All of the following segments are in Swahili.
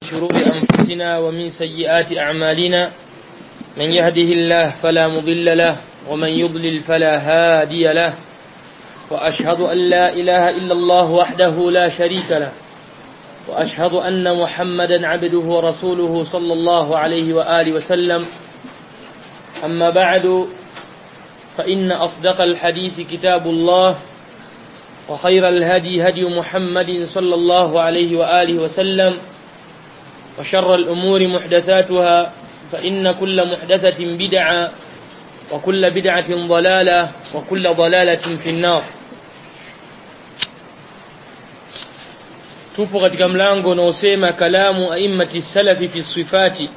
شرور أنفسنا ومن سيئات أعمالنا من يهده الله فلا مضل له ومن يضلل فلا هادي له وأشهد أن لا إله إلا الله وحده لا شريك له وأشهد أن محمدا عبده ورسوله صلى الله عليه وآله وسلم أما بعد فإن أصدق الحديث كتاب الله وخير الهدي هدي محمد صلى الله عليه وآله وسلم وشر الأمور محدثاتها فإن كل محدثة بدعة وكل بدعة ضلالة وكل ضلالة في النار tupo katika mlango unaosema kalamu aimati salafi fi sifati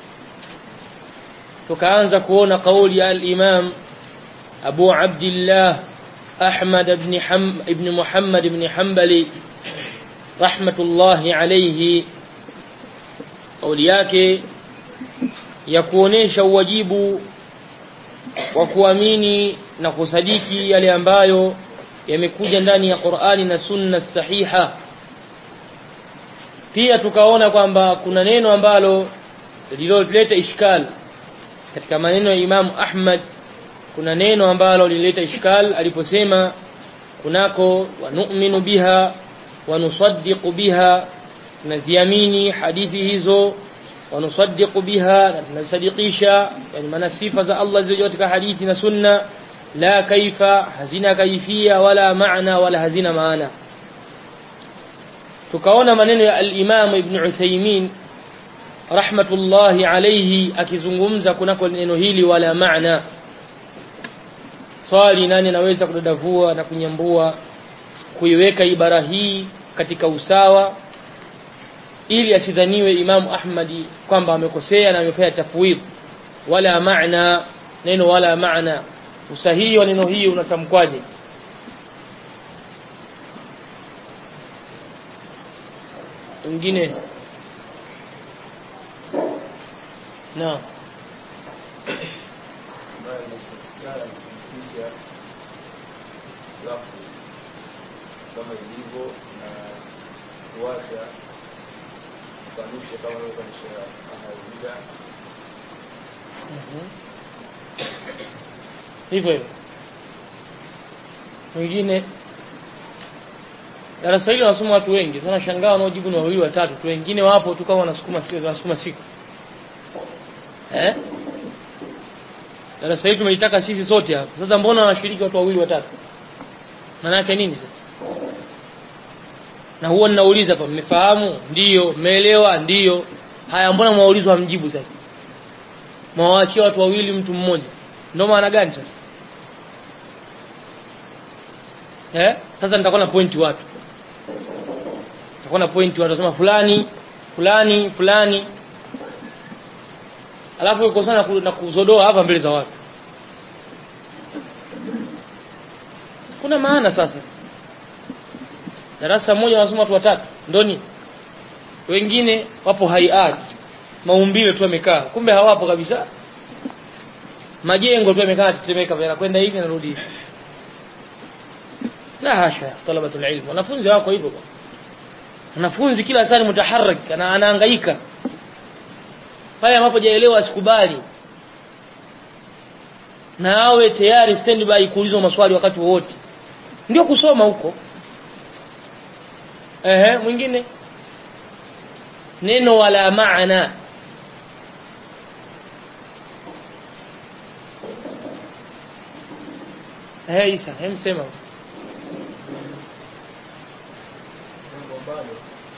tukaanza kuona kauli ya al-Imam Abu Abdullah Ahmad ibn Ham ibn Muhammad ibn Hanbali rahmatullahi alayhi kauli yake ya kuonesha uwajibu wa kuamini na kusadiki yale ambayo yamekuja ndani ya Qur'ani na Sunna sahiha pia tukaona kwamba kuna neno ambalo lililoleta ishkal katika maneno ya Imam Ahmad kuna neno ambalo lilileta ishkal aliposema kunako wanu'minu biha wa nusaddiqu biha tunaziamini hadithi hizo wa nusaddiqu biha na tunasadikisha yani maana sifa za Allah zilizo katika hadithi na sunna la kaifa hazina kaifia wala maana wala hazina maana tukaona maneno ya al-Imam Ibn Uthaymeen rahmatullahi alayhi akizungumza kunako neno hili wala maana swali nani anaweza kudadavua na kunyambua kuiweka ibara hii katika usawa ili asidhaniwe Imamu Ahmadi kwamba amekosea na amefanya tafwid wala maana neno wala maana usahihi wa neno hii unatamkwaje wengine na kama ilivyo na kuacha kukanusha kama ilivyokanusha ahlulbida hivyo hivyo wengine darasa hili wanasoma watu wengi sana shangaa wanaojibu ni wawili watatu tu wengine wapo tu kama wanasukuma siku wanasukuma siku eh darasa hili tumelitaka sisi sote hapa sasa mbona wanashiriki watu wawili watatu maana yake nini sasa na huwa ninauliza hapa mmefahamu ndiyo mmeelewa ndiyo haya mbona mwaulizwa mjibu sasa mwawaachia watu wawili mtu mmoja ndio maana gani sasa eh sasa nitakuwa na pointi watu nitakuwa na pointi watu wasema fulani fulani fulani alafu uko sana na kuzodoa hapa mbele za watu kuna maana sasa darasa moja wanasoma watu watatu ndoni wengine wapo hayat maumbile tu yamekaa kumbe hawapo kabisa majengo tu yamekaa tetemeka yanakwenda hivi narudi hivi la hasha talabatul ilm wanafunzi wako hivyo wanafunzi kila saa mutaharrik ana anahangaika pale ambapo jaelewa asikubali na awe tayari standby kuulizwa maswali wakati wowote ndio kusoma huko ehe mwingine neno wala maana ehe Isa hem sema jambo ambalo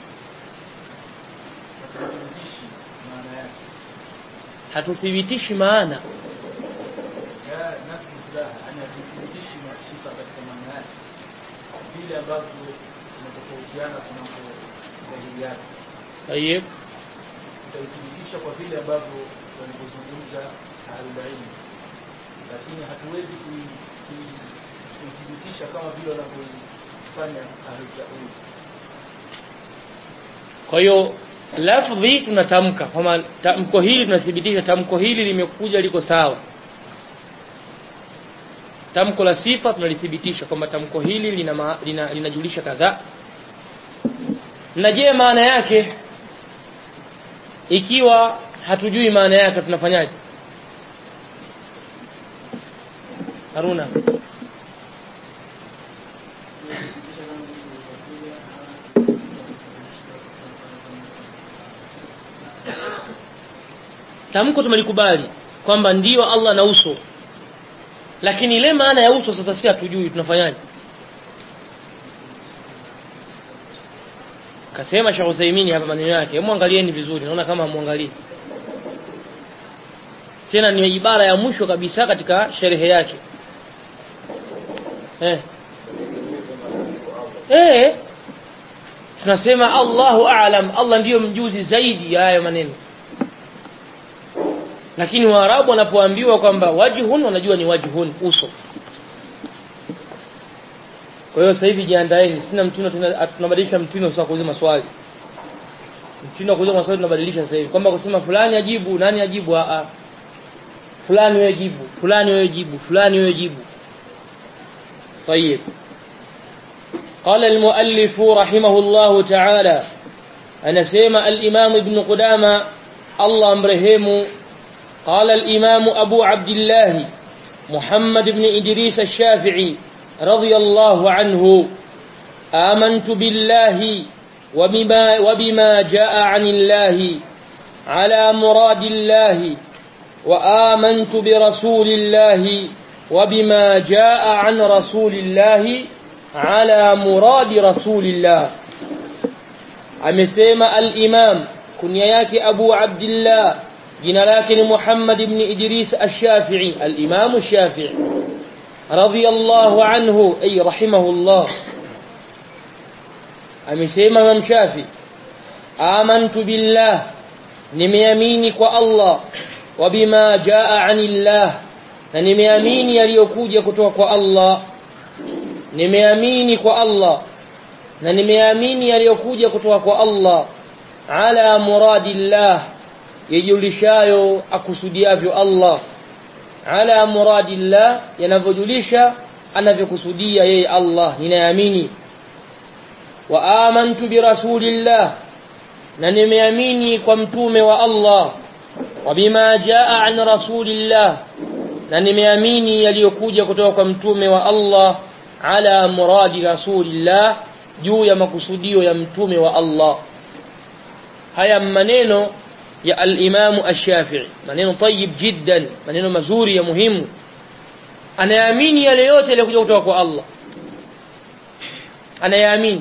hatuthibitishi maana yake hatuthibitishi maana ya nafsi furaha yani hatuthibitishi sifa katika maana yake vile ambavyo tunatofautiana kunako dhahiri yake tayeb tutaithibitisha kwa vile ambavyo walivyozungumza ahlulilmu lakini hatuwezi kui- kui- kuithibitisha kama vile wanavyofanya ahlultauli kwa hiyo lafdhi tunatamka kwamba tamko hili tunathibitisha tamko hili limekuja liko sawa tamko la sifa tunalithibitisha kwamba tamko hili lina ma- lina- linajulisha kadhaa na je maana yake ikiwa hatujui maana yake tunafanyaje Haruna tamko tumelikubali kwamba ndiyo Allah na uso lakini ile maana ya uso sasa si hatujui tunafanyaje kasema Sheikh Uthaymeen hapa maneno yake hebu angalieni vizuri naona kama muangalie tena ni ibara ya mwisho kabisa katika sherehe yake eh eh tunasema Allahu a'lam Allah ndiyo mjuzi zaidi ya hayo maneno lakini waarabu wanapoambiwa kwamba wajhun wanajua ni wajhun uso kwa hiyo sasa hivi jiandaeni sina mtindo tunabadilisha mtindo sasa kuuliza maswali mtindo wa kuuliza maswali tunabadilisha sasa hivi kwamba kusema fulani ajibu nani ajibu a a fulani wewe jibu fulani wewe jibu fulani wewe jibu طيب قال المؤلف رحمه الله تعالى أنا سيما الإمام ابن قدامة الله أمرهمه قال الإمام أبو عبد الله محمد بن إدريس الشافعي رضي الله عنه آمنت بالله وبما, وبما جاء عن الله على مراد الله وآمنت برسول الله وبما جاء عن رسول الله على مراد رسول الله amesema al-Imam kunya yake Abu Abdullah jina lake ni Muhammad ibn Idris ash-Shafi'i al-Imam ash-Shafi'i radiyallahu anhu ay rahimahullah amesema Imam Shafi amantu billah nimeamini kwa Allah wa bima jaa anillah na nimeamini yaliyokuja kutoka kwa Allah nimeamini kwa Allah na nimeamini yaliyokuja kutoka kwa Allah ala muradillah yajulishayo akusudiavyo Allah ala muradillah yanavyojulisha anavyokusudia yeye Allah ninaamini wa amantu bi rasulillah na nimeamini kwa mtume wa Allah wa bima jaa an rasulillah na nimeamini yaliyokuja kutoka kwa mtume wa Allah ala muradi rasulillah juu ya makusudio ya mtume wa Allah haya maneno ya al-Imam ash-Shafi'i maneno tayyib jiddan maneno mazuri ya muhimu anayaamini yale yote yaliyokuja kutoka kwa Allah anayaamini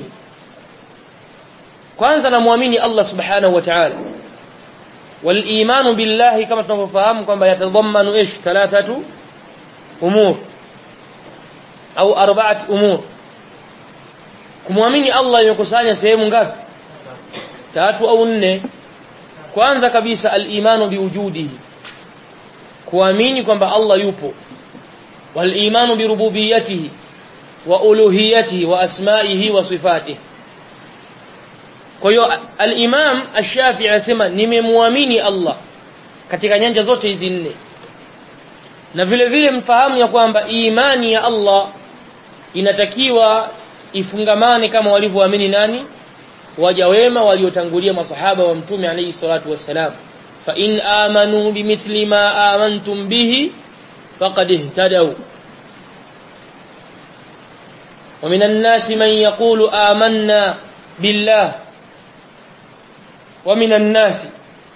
kwanza namwamini Allah subhanahu wa ta'ala والايمان بالله كما tunavyofahamu kwamba yatadhammanu ish thalathatu umur au arba'at umur kumwamini Allah imekusanya sehemu ngapi tatu au nne kwanza kabisa al-imanu biwujudihi kuamini kwamba Allah yupo wal-imanu birububiyyatihi wa uluhiyyatihi wa asma'ihi wa sifatihi kwa hiyo al-Imam Ash-Shafi'i anasema nimemwamini Allah katika nyanja zote hizi nne na vile vile mfahamu ya kwamba imani ya Allah inatakiwa ifungamane kama walivyoamini nani waja wema waliotangulia masahaba wa mtume alayhi salatu wassalam fa in amanu bimithli ma amantum bihi faqad ihtadaw ومن الناس من يقول آمنا بالله ومن الناس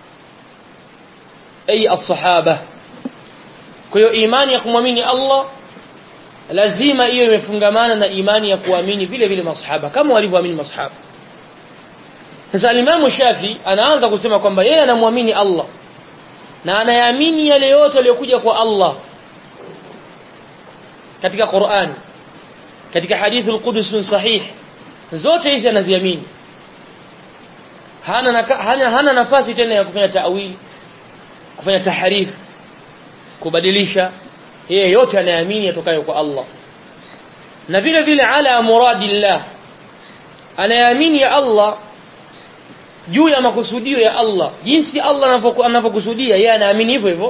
أي الصحابة kwa hiyo imani ya kumwamini Allah lazima hiyo imefungamana na imani ya kuamini vile vile masahaba kama walivyoamini masahaba sasa Imam Shafi anaanza kusema kwamba yeye anamwamini Allah na anayaamini yale yote yaliyokuja kwa Allah katika Qur'an katika hadithi al-Qudus sahih zote hizi anaziamini hana naka, hana, hana nafasi tena ya kufanya ta'wili kufanya tahrif kubadilisha yeye yote anaamini yatokayo kwa Allah na vile vile ala muradillah anaamini ya Allah juu ya makusudio ya Allah jinsi Allah anavyokusudia yeye anaamini hivyo hivyo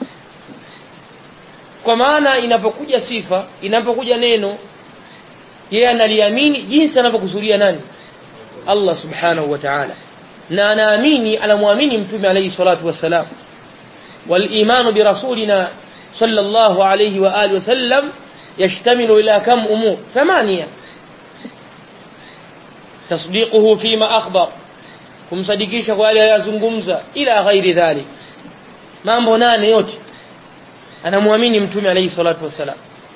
kwa maana inapokuja sifa inapokuja neno yeye analiamini jinsi anavyokusudia nani Allah subhanahu wa ta'ala na anaamini anamwamini mtume alayhi salatu wassalam والايمان برسولنا صلى الله عليه واله وسلم يشتمل الى كم امور ثمانيه تصديقه فيما اخبر kumsadikisha kwa yale aliyozungumza ila ghairi dhalik mambo nane yote anamwamini mtume alayhi salatu wasalam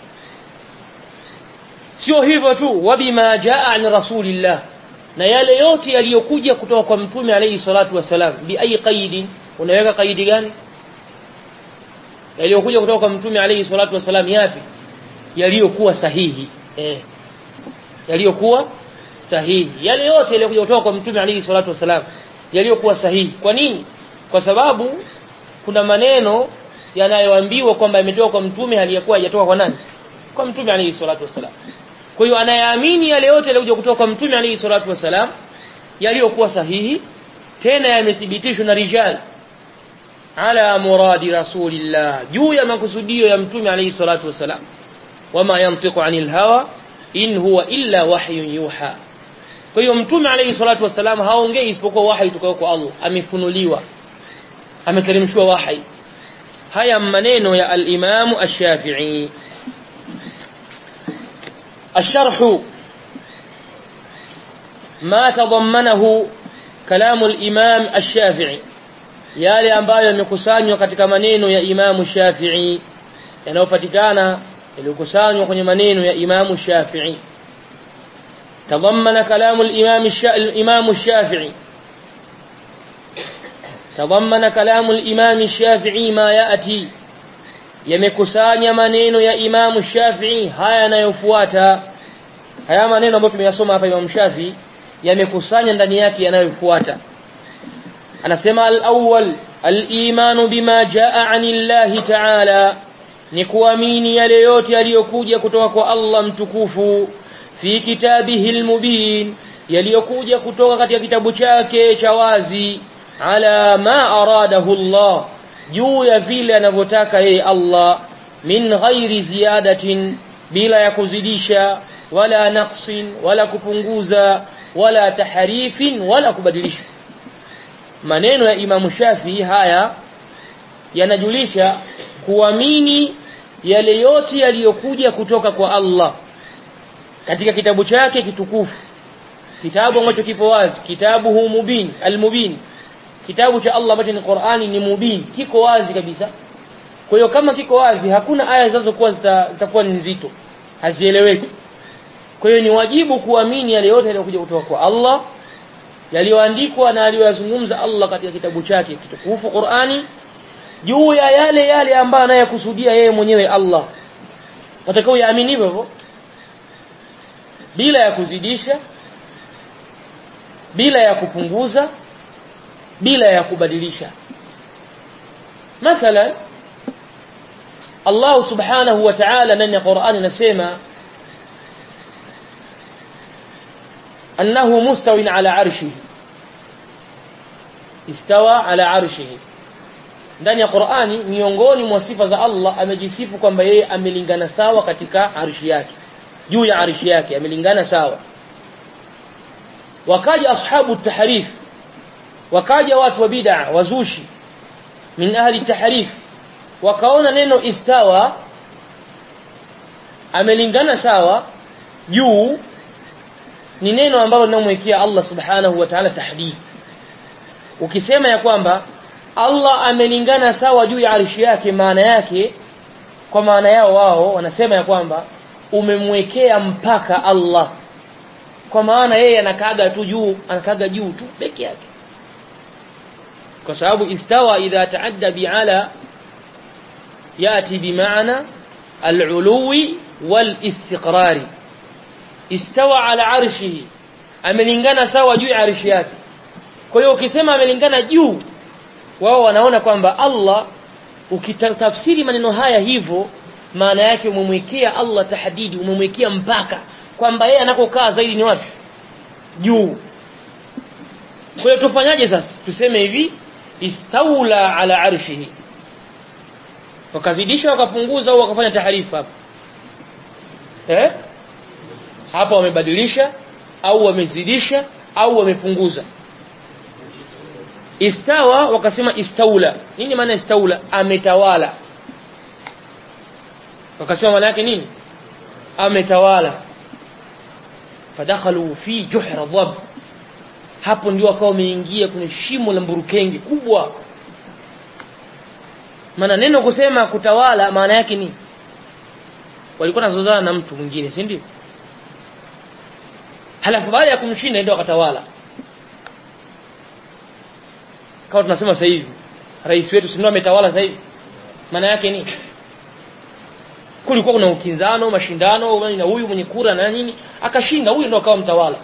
sio hivyo tu wabima jaa an rasulillah na yale yote yaliyokuja kutoka kwa mtume alayhi salatu wasalam bi ayi qaidi unaweka qaidi gani yaliyokuja kutoka kwa mtume alayhi salatu wasalam yapi yaliyokuwa sahihi eh yaliyokuwa sahihi yale yote yaliyokuja kutoka kwa mtume alayhi salatu wasalam yaliyokuwa sahihi kwa nini kwa sababu kuna maneno yanayoambiwa kwamba yametoka kwa mtume haliyakuwa hajatoka kwa nani kwa mtume alayhi salatu wasalam kwa hiyo anayeamini yale yote yaliyokuja kutoka kwa mtume alayhi salatu wasalam yaliyokuwa sahihi tena yamethibitishwa na rijal ala muradi rasulillah juu ya makusudio ya mtume alayhi salatu wasalam wama yantiqu anil hawa in huwa illa wahyun yuha kwa hiyo mtume alayhi salatu wasalam haongei isipokuwa wahi kutoka kwa Allah amefunuliwa ameteremshwa wahi haya maneno ya al-Imam ash-Shafi'i الشرح ما تضمنه كلام الإمام الشافعي yale ambayo yamekusanywa katika maneno ya Imamu Shafi'i yanayopatikana yaliyokusanywa kwenye maneno ya Imamu Shafi'i تضمن كلام الإمام الإمام الشافعي تضمن كلام الإمام الشافعي ما يأتي yamekusanya maneno ya Imamu Shafi'i haya yanayofuata haya maneno ambayo tumeyasoma hapa Imam Shafi'i yamekusanya ndani yake yanayofuata anasema al-awwal al-iman bima jaa anillahi ta'ala ni kuamini yale yote yaliyokuja kutoka kwa Allah mtukufu fi kitabihi al-mubin yaliyokuja kutoka katika kitabu chake cha wazi ala ma aradahu Allah juu ya vile anavyotaka yeye Allah min ghairi ziyadatin bila ya kuzidisha wala naqsin wala kupunguza wala taharifin wala kubadilisha maneno ya Imamu Shafi haya yanajulisha kuamini yale yote yaliyokuja kutoka kwa Allah katika kitabu chake kitukufu kitabu ambacho kipo wazi kitabu hu mubin almubin kitabu cha Allah ambacho ni Qur'ani ni mubin kiko wazi kabisa kwa hiyo kama kiko wazi hakuna aya zinazokuwa zitakuwa ni nzito hazieleweki kwa hiyo ni wajibu kuamini yale yote yaliyokuja kutoka kwa Allah yaliyoandikwa na aliyoyazungumza Allah katika kitabu chake kitukufu Qur'ani juu ya yale yale ambayo anayakusudia yeye mwenyewe Allah watakao yaamini hivyo bila ya kuzidisha bila ya kupunguza bila ya kubadilisha mathalan Allah subhanahu wa ta'ala ndani ya Qur'ani anasema annahu mustawin ala arshihi istawa ala arshihi ndani ya Qur'ani miongoni mwa sifa za Allah amejisifu kwamba yeye amelingana sawa katika arshi yake juu ya arshi yake amelingana sawa wakaja ashabu tahrif wakaja watu wa bid'a wazushi min ahli tahrif wakaona neno istawa amelingana sawa juu ni neno ambalo linamwekea Allah subhanahu wa ta'ala tahdid ukisema ya kwamba Allah amelingana sawa juu ya arshi yake maana yake kwa maana yao wao wanasema ya kwamba umemwekea mpaka Allah kwa maana yeye anakaaga tu juu anakaaga juu tu peke yake kwa sababu istawa idha taadda bi'ala yati bimaana al-uluwi wal-istiqrari istawa ala arshihi amelingana sawa juu ya arshi yake kwa hiyo ukisema amelingana juu wao wanaona kwamba Allah ukitafsiri maneno haya hivyo maana yake umemwekea Allah tahdidi umemwekea mpaka kwamba yeye anakokaa zaidi ni wapi juu kwa hiyo tufanyaje sasa tuseme hivi istaula ala arshihi wakazidisha wakapunguza au wakafanya taharifa hapo eh hapa wamebadilisha au wamezidisha au wamepunguza istawa wakasema istaula nini maana istaula ametawala wakasema maana yake nini ametawala fadakhalu fi juhra dhab hapo ndio wakawa wameingia kwenye shimo la mburukenge kubwa maana neno kusema kutawala maana yake ni walikuwa nazozana na mtu mwingine si ndio halafu baada ya kumshinda ndio akatawala kama tunasema sasa hivi rais wetu si ndio ametawala sasa hivi maana yake ni kulikuwa kuna ukinzano mashindano na huyu mwenye kura na nini akashinda huyu ndio akawa mtawala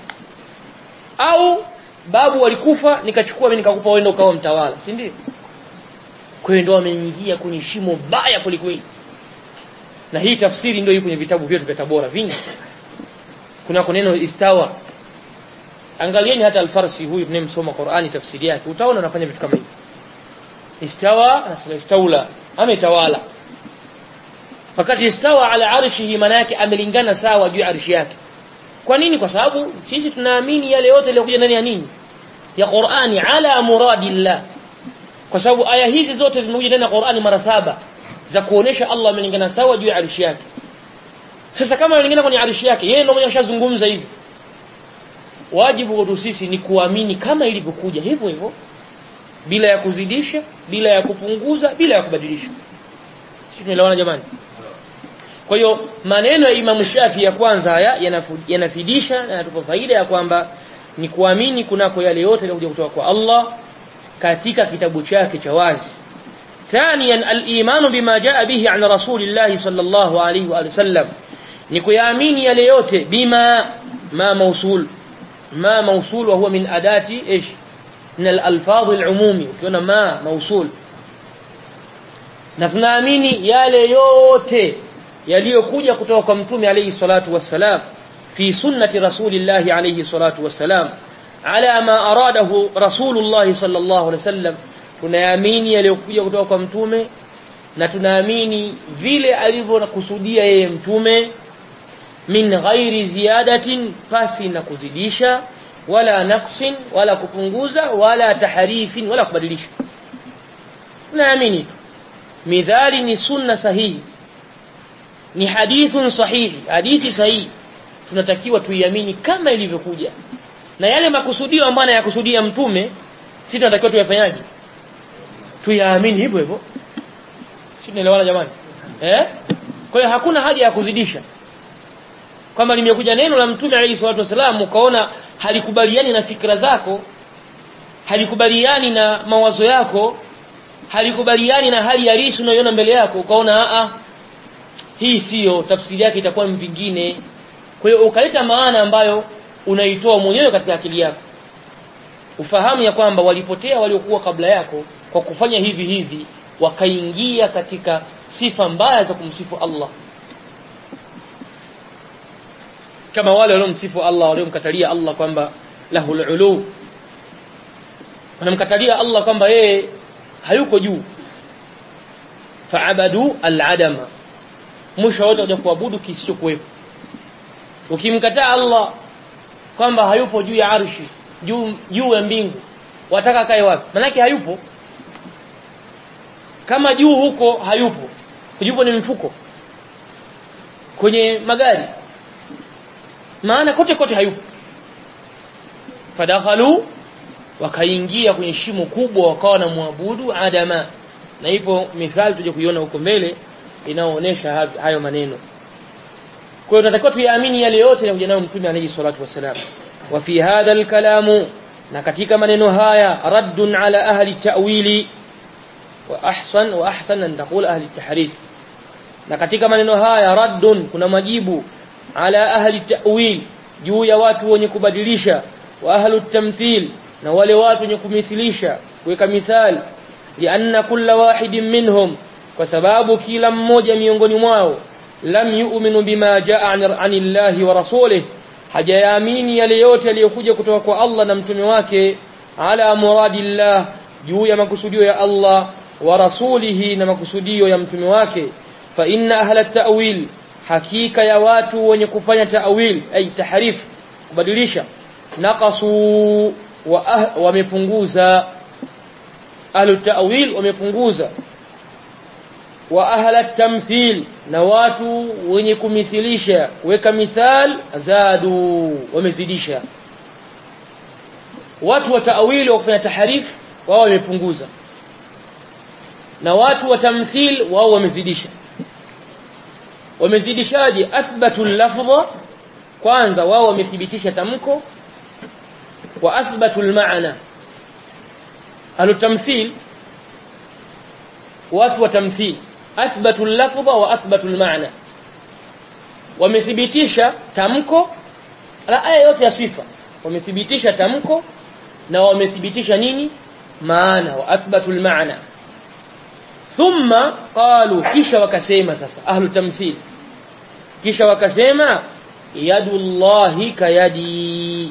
au babu walikufa nikachukua mimi nikakupa wewe ndio ukawa mtawala si ndio kwa hiyo ndio wameingia kwenye shimo baya kulikweli na hii tafsiri ndio iko kwenye vitabu vyetu vya Tabora vingi kuna neno istawa angalieni hata alfarsi huyu tunayemsoma Qur'ani tafsiri yake utaona anafanya vitu kama hivi istawa anasema istaula ametawala wakati istawa ala arshihi maana yake amelingana sawa juu ya arshi yake kwa nini kwa sababu sisi tunaamini yale yote yaliyokuja ndani ya nini ya Qur'ani ala muradillah kwa sababu aya hizi zote zimekuja ndani ya Qur'ani mara saba za kuonesha Allah amelingana sawa juu ya arshi yake sasa kama amelingana kwenye arshi yake yeye ndio mwenye ashazungumza hivi wajibu wetu sisi ni kuamini kama ilivyokuja hivyo hivyo bila ya kuzidisha bila ya kupunguza bila ya kubadilisha sisi tunaelewana jamani kwa hiyo maneno ya Imam Shafi ya kwanza haya yanafidisha na yanatupa faida ya kwamba ni kuamini kunako yale yote yaliyokuja kutoka kwa Allah katika kitabu chake cha wazi ثانيا الايمان بما جاء به عن رسول الله صلى الله عليه واله وسلم ni kuyaamini yale yote bima ma mausul ma mausul wa huwa min adati ايش من الالفاظ العمومي ukiona ma mausul na tunaamini yale yote yaliyokuja kutoka kwa mtume alayhi salatu wassalam fi sunnati rasulillahi alayhi salatu wassalam ala ma aradahu rasulullah sallallahu alayhi wasallam tunaamini yaliyokuja kutoka kwa mtume na tunaamini vile alivyokusudia yeye mtume min ghairi ziyadatin pasi na kuzidisha wala naqsin wala kupunguza wala taharifin wala kubadilisha tunaamini midhali ni sunna sahihi ni hadithun sahihi hadithi sahihi tunatakiwa tuiamini kama ilivyokuja na yale makusudio ambayo anayakusudia mtume sisi tunatakiwa tuyafanyaje tuyaamini hivyo hivyo sisi tunaelewana jamani eh kwa hiyo hakuna haja ya kuzidisha kwamba limekuja neno la mtume alayhi salatu wasallam ukaona halikubaliani na fikra zako halikubaliani na mawazo yako halikubaliani na hali halisi unayoiona mbele yako ukaona a hii siyo tafsiri yake itakuwa vingine kwa hiyo ukaleta maana ambayo unaitoa mwenyewe katika akili yako ufahamu ya kwamba walipotea waliokuwa kabla yako kwa kufanya hivi hivi wakaingia katika sifa mbaya za kumsifu Allah kama wale waliomsifu Allah waliomkatalia Allah kwamba lahul ulu wanamkatalia Allah kwamba yeye hayuko juu faabadu al-adama mwisho wote kuja kuabudu kisichokuwepo ukimkataa Allah kwamba hayupo juu ya arshi juu juu ya mbingu wataka kae wapi manake hayupo kama juu huko hayupo yupo ni mfuko kwenye magari maana kote kote hayupo fadakhalu wakaingia kwenye shimo kubwa wakawa na muabudu adama na ipo mithali tuje kuiona huko mbele inaoonyesha hayo maneno kwa hiyo tunatakiwa tuyaamini yale yote yanayokuja nayo mtume alayhi salatu wasalam wa fi hadha alkalamu na katika maneno haya raddun ala ahli ta'wili wa ahsan wa ahsan an taqul ahli tahrif na katika maneno haya raddun kuna majibu ala ahli ta'wil juu ya watu wenye kubadilisha wa ahli tamthil na wale watu wenye kumithilisha kuweka mithali lianna kulla wahidin minhum kwa sababu kila mmoja miongoni mwao lam yu'minu bima jaa anillahi wa rasulih hajayaamini yale yote yaliyokuja kutoka kwa Allah na mtume wake ala muradillah juu ya makusudio ya Allah wa rasulihi na makusudio ya mtume wake fa inna ahla ta'wil hakika ya watu wenye kufanya ta'wil ay tahrif kubadilisha naqasu wa wamepunguza ahlu ta'wil wamepunguza wa ahla tamthil na watu wenye kumithilisha kuweka mithal zadu wamezidisha watu wa ta'wili wa kufanya taharif wao wamepunguza na watu wa tamthil wao wamezidisha wamezidishaje athbatu lafdha kwanza wao wamethibitisha tamko wa athbatu almaana alutamthil watu wa tamthil athbatu lafdha wa athbatu almaana wamethibitisha tamko la aya yote ya sifa wamethibitisha tamko na wamethibitisha nini maana wa athbatu almaana thumma qalu kisha wakasema sasa ahlu tamthil kisha wakasema yadullahi kayadi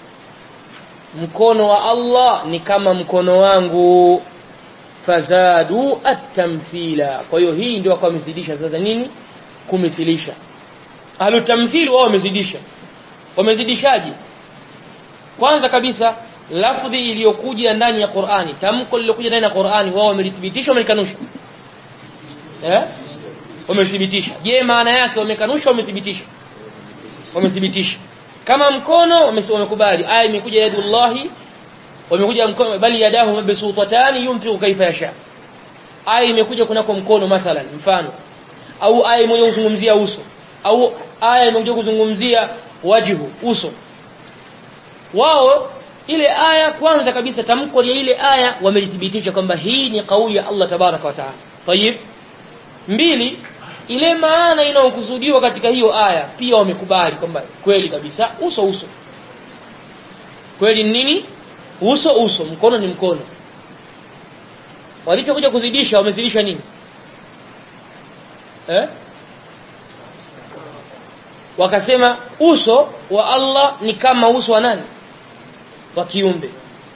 mkono wa Allah ni kama mkono wangu fazadu at-tamthila kwa hiyo hii ndio kwa wamezidisha sasa nini kumithilisha ahlu tamthil wao wamezidisha wamezidishaje kwanza kabisa lafdhi iliyokuja ndani ya Qur'ani tamko lililokuja ndani ya Qur'ani wao wamelithibitisha wamekanusha eh wamethibitisha je maana yake wamekanusha wamethibitisha wamethibitisha kama mkono wamekubali aya imekuja yadullahi wamekuja mkono bali yadahu mabsutatani yunfiqu kaifa yasha aya imekuja kunako mkono mathalan mfano au aya moja kuzungumzia uso au aya imekuja kuzungumzia wajihu uso wao ile aya kwanza kabisa tamko la ile aya wamelithibitisha kwamba hii ni kauli ya Allah tabaraka wa taala tayib mbili ile maana inayokusudiwa katika hiyo aya pia wamekubali kwamba kweli kabisa uso uso kweli nini uso uso mkono ni mkono walipokuja kuzidisha wamezidisha nini eh wakasema uso wa Allah ni kama uso wa nani wa kiumbe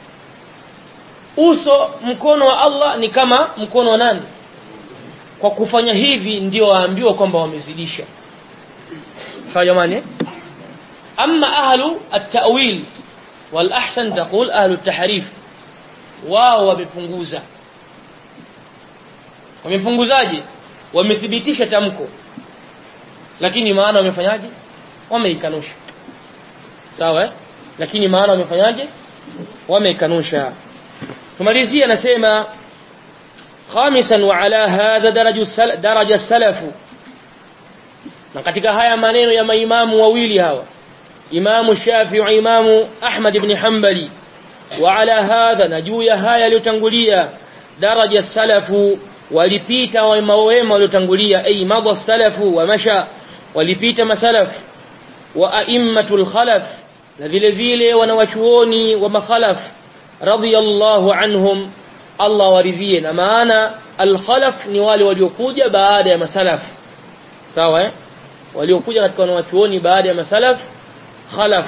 uso mkono wa Allah ni kama mkono wa nani kwa kufanya hivi ndio waambiwa kwamba wamezidisha sawa jamani amma ahlu at-ta'wil wal ahsan taqul ahlu at-tahrif wao wamepunguza wamepunguzaje wamethibitisha tamko lakini maana wamefanyaje wameikanusha sawa eh? lakini maana wamefanyaje wameikanusha tumalizie anasema خامسا وعلى هذا درج السل... درج السلف na katika haya maneno ya maimamu wawili hawa imamu Shafi'i imamu Ahmad ibn Hanbali wa ala hadha na juu ya haya yaliyotangulia daraja salafu walipita wema wema waliotangulia ay madha salafu wa masha walipita masalaf wa a'immatul khalaf na vile vile wanawachuoni wa makhalaf radiyallahu anhum Allah waridhie na maana al-khalaf ni wale waliokuja baada ya masalaf sawa eh waliokuja katika wanawachuoni baada ya masalaf khalaf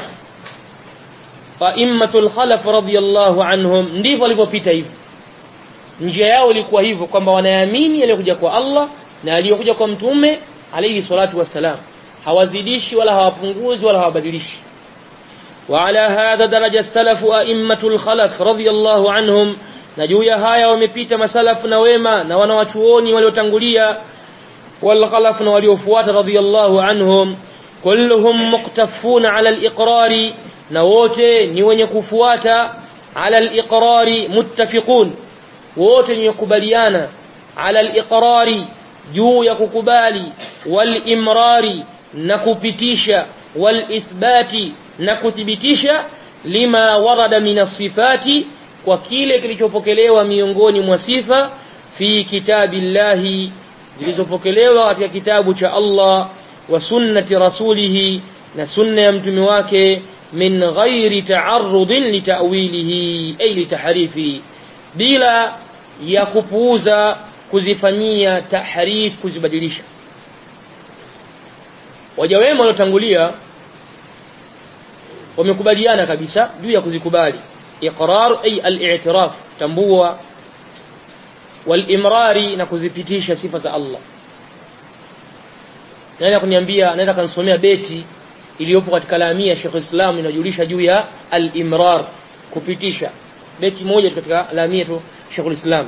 faimmatul khalaf radiyallahu anhum ndivyo walivyopita hivyo njia yao ilikuwa hivyo kwamba wanaamini aliyokuja kwa Allah na aliyokuja kwa mtume alayhi salatu wassalam hawazidishi wala hawapunguzi wala hawabadilishi وعلى هذا درجة السلف أئمة الخلف رضي الله عنهم na juu ya haya wamepita masalafu na wema na wanawachuoni waliotangulia والخلف na waliofuata radiyallahu anhum kulluhum muqtafuna ala al-iqrari na wote ni wenye kufuata ala al-iqrari muttafiqun wote ni kubaliana ala al-iqrari juu ya kukubali wal imrari na kupitisha wal ithbati na kuthibitisha lima warada min sifati kwa kile kilichopokelewa miongoni mwa sifa fi kitabillahi zilizopokelewa katika kitabu cha Allah wa sunnati rasulihi na sunna ya mtume wake min ghairi ta'arrudin litawilihi ay litahrifi bila ya kupuuza kuzifanyia tahrif kuzibadilisha waja wema waliotangulia wamekubaliana kabisa juu ya kuzikubali iqrar ay al-i'tiraf tambua wal-imrari na kuzipitisha sifa za Allah naweza kuniambia naweza kanisomea beti iliyopo katika lamia Sheikh Islam inajulisha juu ya al-imrar kupitisha beti moja katika lamia tu Sheikhul Islam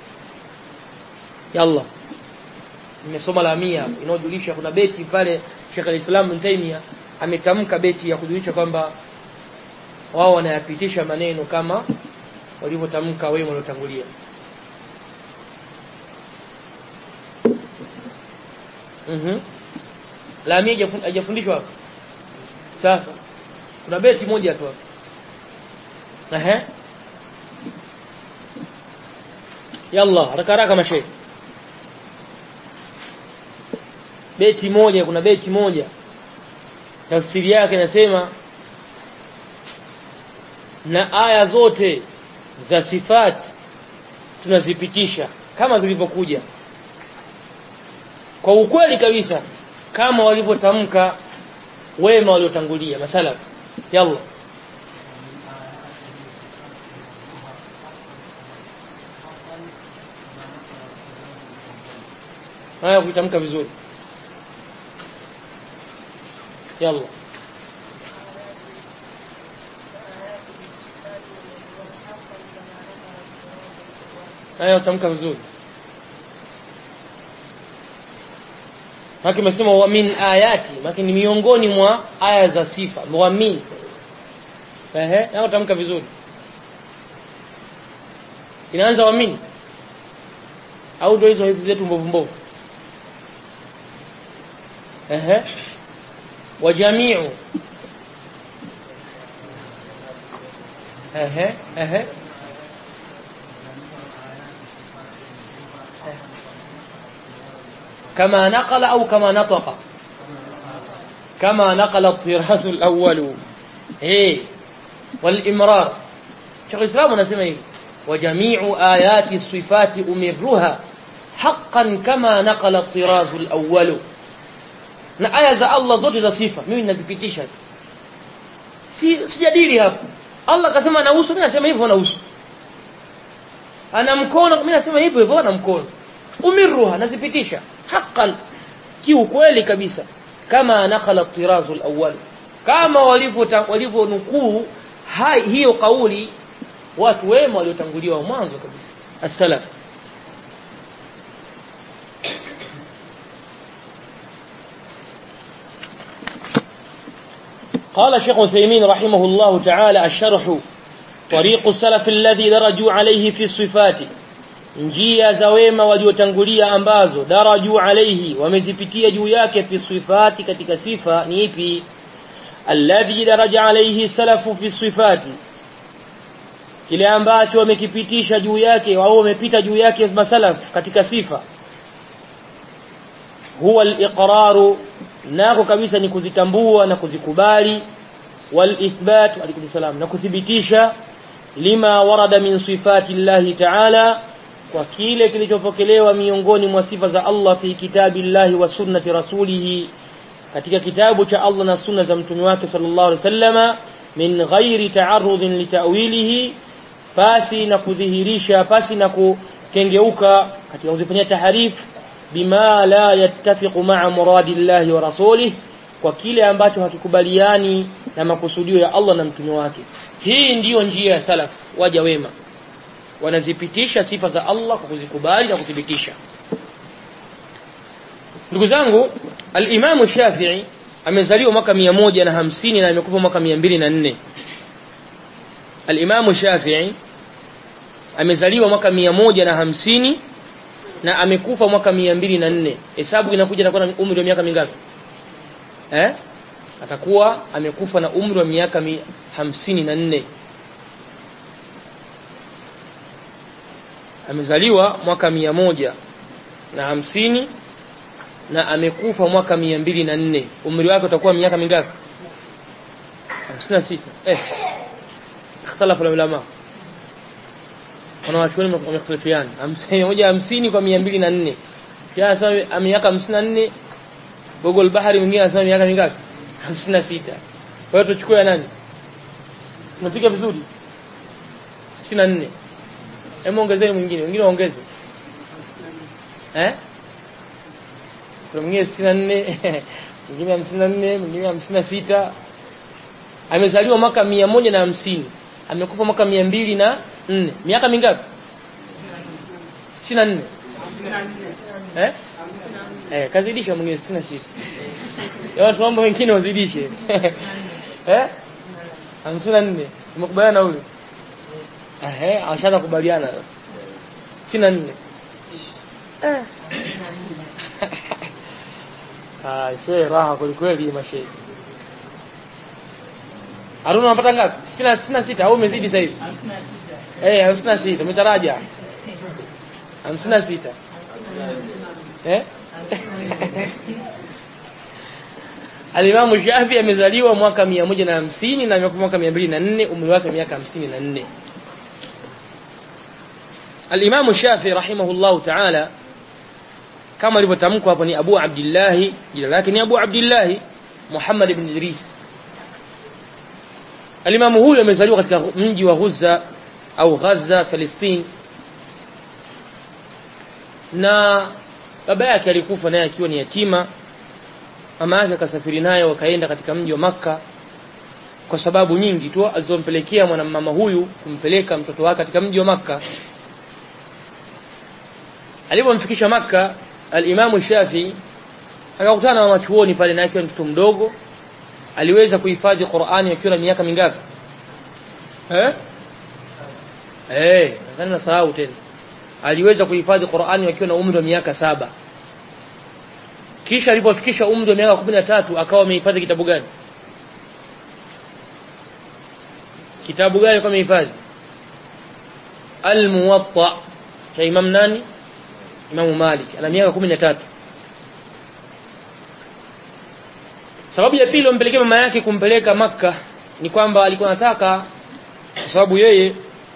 yalla nimesoma la mia hapo inayojulisha kuna beti pale Sheikh al-Islam Ibn Taymiyyah ametamka beti ya kujulisha kwamba wao wanayapitisha maneno kama walivyotamka wema waliotangulia mhm la mia hajafun- hajafundishwa hapo sasa kuna beti moja tu hapo ehe yalla haraka haraka mashehe beti moja kuna beti moja tafsiri yake inasema na aya zote za sifati tunazipitisha kama zilivyokuja kwa ukweli kabisa kama walivyotamka wema waliotangulia masalaf yalla haya kuitamka vizuri yalla haya utamka vizuri Haki imesema wa min ayati, maki ni miongoni mwa aya za sifa. Wa min. Ehe, na utamka vizuri. Inaanza wa min. Au ndio hizo hizi zetu mbovu mbovu. Ehe. Wa jami'u. Ehe, ehe. كما نقل أو كما نطق كما نقل الطراز الأول إيه والإمرار شيخ الإسلام نسمى إيه وجميع آيات الصفات أمرها حقا كما نقل الطراز الأول na aya za Allah zote za sifa mimi ninazipitisha si sijadili hapo Allah akasema ana uso mimi nasema hivyo ana uso ana mkono mimi nasema hivyo hivyo ana mkono umirruha nazipitisha haqqan kiukweli kabisa kama nakala tirazu alawwal kama walivyo walivyonukuu hiyo kauli watu wema waliotanguliwa mwanzo kabisa as-salaf قال شيخ عثيمين رحمه الله تعالى الشرح طريق السلف الذي درجوا عليه في الصفات njia za wema waliotangulia ambazo daraju alaihi wamezipitia juu yake fi sifati katika sifa ni ipi alladhi daraja alaihi salafu fi sifati kile ambacho wamekipitisha juu yake au wamepita juu yake masalaf katika sifa huwa al-iqraru nako kabisa ni kuzitambua na kuzikubali wal ithbat alaykum salam na kuthibitisha lima warada min sifati llahi ta'ala kwa kile kilichopokelewa miongoni mwa sifa za Allah fi kitabillahi wa sunnati rasulihi katika kitabu cha Allah na sunna za mtume wake sallallahu alaihi wasallama min ghairi ta'arrudin litawilihi pasi na kudhihirisha pasi na kukengeuka katika kuzifanyia taharif bima la yattafiqu ma'a muradillahi wa rasulih kwa kile ambacho hakikubaliani na makusudio ya Allah na mtume wake hii ndiyo njia ya salaf waja wema wanazipitisha sifa za Allah kwa kuzikubali na kuthibitisha ndugu zangu al-Imam Shafi'i amezaliwa mwaka 150 na amekufa mwaka 204 al-Imam Shafi'i amezaliwa mwaka 150 na amekufa mwaka 204 hesabu inakuja atakuwa na umri wa miaka mingapi eh atakuwa amekufa na umri wa miaka 54 amezaliwa mwaka mia moja na hamsini na amekufa mwaka mia mbili na nne umri wake utakuwa miaka mingapi hamsini na sita eh ikhtalafu ulama wanawachuoni wamekhtalifiana moja hamsini kwa mia mbili na nne anasema miaka hamsini na nne Google bahari mwingine anasema miaka mingapi hamsini na sita kwa hiyo tuchukue nani tunapiga vizuri sitini na nne Hebu ongezeni mwingine, wengine waongeze. Eh? Kuna mwingine 64, mwingine 54, mwingine 56. Amezaliwa mwaka 150, amekufa mwaka 204. Miaka mingapi? 64 eh eh kazidisha mwingine 66 ya watu mambo wengine wazidishe eh 54 tumekubaliana huyo eh ashaanza kubaliana 64 eh ah shehe raha kweli kweli mashehe Haruna unapata ngapi? Sina sina sita au umezidi sasa hivi? Eh, hamsini na sita umetaraja. Hamsini na sita. Eh? Alimamu Shafi amezaliwa mwaka mia moja na hamsini na amekufa mwaka mia mbili na nne umri wake miaka hamsini na nne. Alimamu Shafi rahimahullahu ta'ala kama alivyotamkwa hapo ni Abu Abdillahi, jina lake ni Abu Abdillahi Muhammad ibn Idris. Alimamu huyu amezaliwa katika mji wa Ghuzza au Gaza Palestine, na baba yake alikufa naye akiwa ni yatima. Mama yake akasafiri naye wakaenda katika mji wa Makka kwa sababu nyingi tu alizompelekea mwanamama huyu kumpeleka mtoto wake katika mji wa Makka. Alipomfikisha Makka, al-Imamu Shafi akakutana na wanachuoni pale, na akiwa mtoto mdogo aliweza kuhifadhi Qur'ani akiwa na miaka mingapi? Eh? Eh, nadhani nasahau tena. Aliweza kuhifadhi Qur'ani akiwa na umri wa miaka saba. Kisha alipofikisha umri wa miaka kumi na tatu akawa amehifadhi kitabu gani? Kitabu gani kwa amehifadhi? Al-Muwatta cha Imam nani? Imam Malik. Ana miaka kumi na tatu. Sababu ya pili ompelekea mama yake kumpeleka Makka ni kwamba alikuwa anataka kwa sababu yeye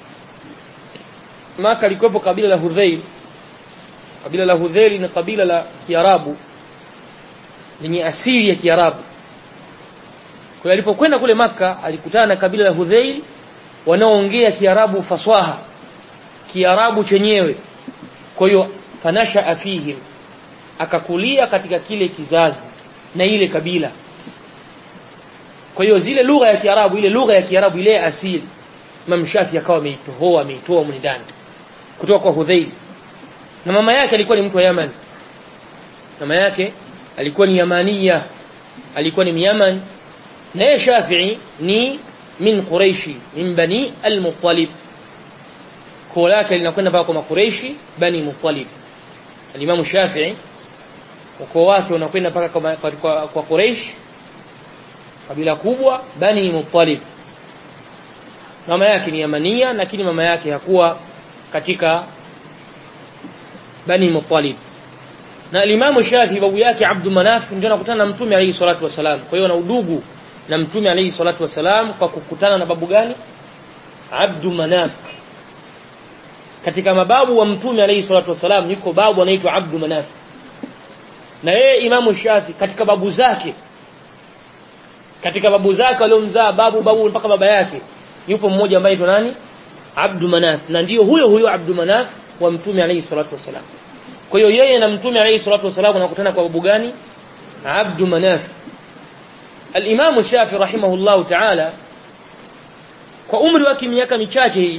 Maka alikuwepo kabila la Hudhail. Kabila la Hudhail ni kabila la Kiarabu lenye asili ya Kiarabu. Kwa hiyo alipokwenda kule Maka alikutana na kabila la Hudhail wanaoongea Kiarabu faswaha, Kiarabu chenyewe. Kwa hiyo fanasha fihim, akakulia katika kile kizazi na ile kabila. Kwa hiyo zile lugha ya Kiarabu, ile lugha ya Kiarabu ile asili Imam Shafi akawa ameitoa ameitoa mni ndani kutoka kwa Hudhail. Na mama yake alikuwa ni mtu wa Yaman. Mama yake alikuwa ni Yamania, alikuwa ni Myaman. Na yeye Shafi'i ni min Quraishi, min Bani al-Muttalib. Koo lake linakwenda mpaka kwa Makureishi, Bani Muttalib. Al-Imam Shafi'i ukoo wake unakwenda mpaka kwa, kwa, kwa, kwa Quraish, kabila kubwa Bani Muttalib mama yake ni Yamania lakini mama yake hakuwa katika Bani Muttalib. Na Alimamu Shafi babu yake Abdu Manaf ndio anakutana na Mtume alayhi salatu wasalam. Kwa hiyo ana udugu na Mtume alayhi salatu wasalam kwa kukutana na babu gani? Abdu Manaf. Katika mababu wa Mtume alayhi salatu wasalam yuko babu anaitwa Abdu Manaf. Na yeye Imamu Shafi katika babu zake katika babu zake waliomzaa babu babu mpaka baba yake yupo mmoja ambaye anaitwa nani? Abdu Manaf, na ndiyo huyo huyo Abdu Manaf wa Mtume alayhi salatu wasalam. Kwa hiyo yeye na Mtume alayhi salatu wasalam wanakutana kwa babu gani? Abdu Manaf. Al-Imam Shafi rahimahullahu ta'ala kwa umri wake miaka michache hii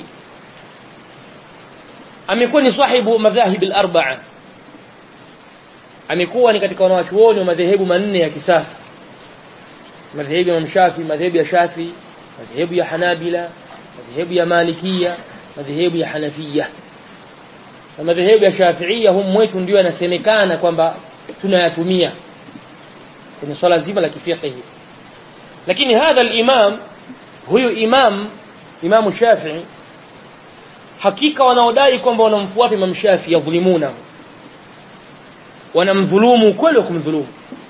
amekuwa ni sahibu madhahib al-arba'a. Amekuwa ni katika wanawachuoni wa madhehebu manne ya kisasa. Madhehebu ya Imam Shafi, madhehebu ya Shafi, madhehebu ya Hanabila, madhehebu ya Malikia, madhehebu ya Hanafia. Na madhehebu ya Shafiia humu mwetu ndio yanasemekana kwamba tunayatumia kwenye swala zima la kifiqhi. Lakini hadha al-imam huyu imam Imamu Shafi'i hakika wanaodai kwamba wanamfuata Imam Shafi'i yadhulimuna wanamdhulumu kweli wa kumdhulumu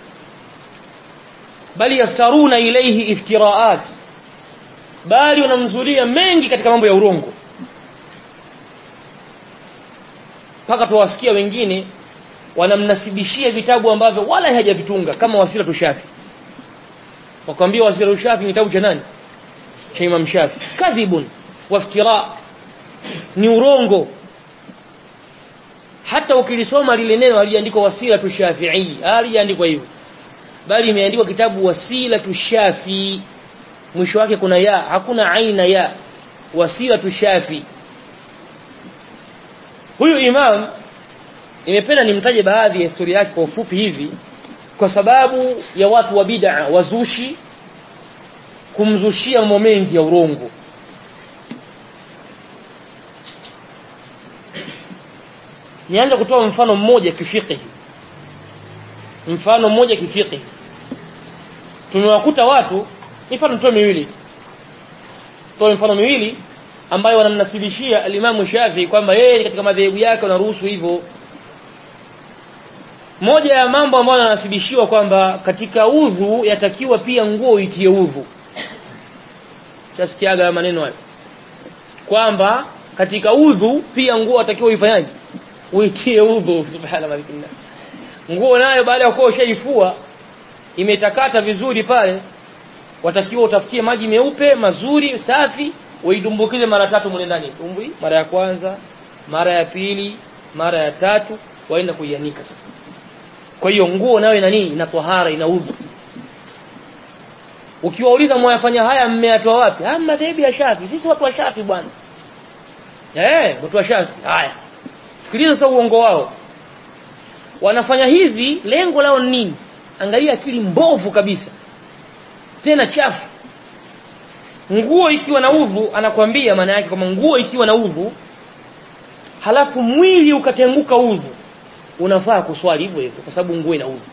bali yaftaruna ilayhi iftiraat bali wanamzulia mengi katika mambo ya urongo mpaka tuwasikia wengine wanamnasibishia vitabu ambavyo wala hajavitunga kama wasila tushafi wakwambia wasila tushafi ni kitabu cha nani cha Imam Shafi kadhibun waftira ni urongo hata ukilisoma lile neno halijaandikwa wasila tushafi'i halijaandikwa hivyo bali imeandikwa kitabu wasila tushafi mwisho wake kuna ya hakuna aina ya wasila tushafi huyu imam nimependa nimtaje baadhi ya historia yake kwa ufupi hivi kwa sababu ya watu wa bid'a wazushi kumzushia mambo mengi ya urongo nianze kutoa mfano mmoja kifiqhi mfano mmoja kifiqhi tumewakuta watu mifano tutoe miwili toa mfano miwili ambayo wanamnasibishia alimamu Shafi kwamba yeye katika madhehebu yake wanaruhusu hivyo moja ya mambo ambayo yanasibishiwa kwamba katika udhu yatakiwa pia nguo itie udhu tasikiaga maneno hayo kwamba katika udhu pia nguo atakiwa ifanyaje uitie udhu subhana malikinna nguo nayo baada ya kuwa ushaifua imetakata vizuri pale watakiwa utafutie maji meupe mazuri safi uidumbukize mara tatu mle ndani tumbwi mara ya kwanza mara ya pili mara ya tatu waenda kuianika sasa kwa hiyo nguo nayo ina nini ina tahara ina udhu ukiwauliza mwayafanya haya mmeyatoa wapi ah madhehebu ya Shafi sisi watu wa Shafi bwana eh watu wa Shafi haya sikiliza sasa uongo wao wanafanya hivi lengo lao ni nini angalia akili mbovu kabisa tena chafu nguo ikiwa na udhu anakwambia maana yake kama nguo ikiwa na udhu halafu mwili ukatenguka udhu unafaa kuswali hivyo hivyo kwa sababu nguo ina udhu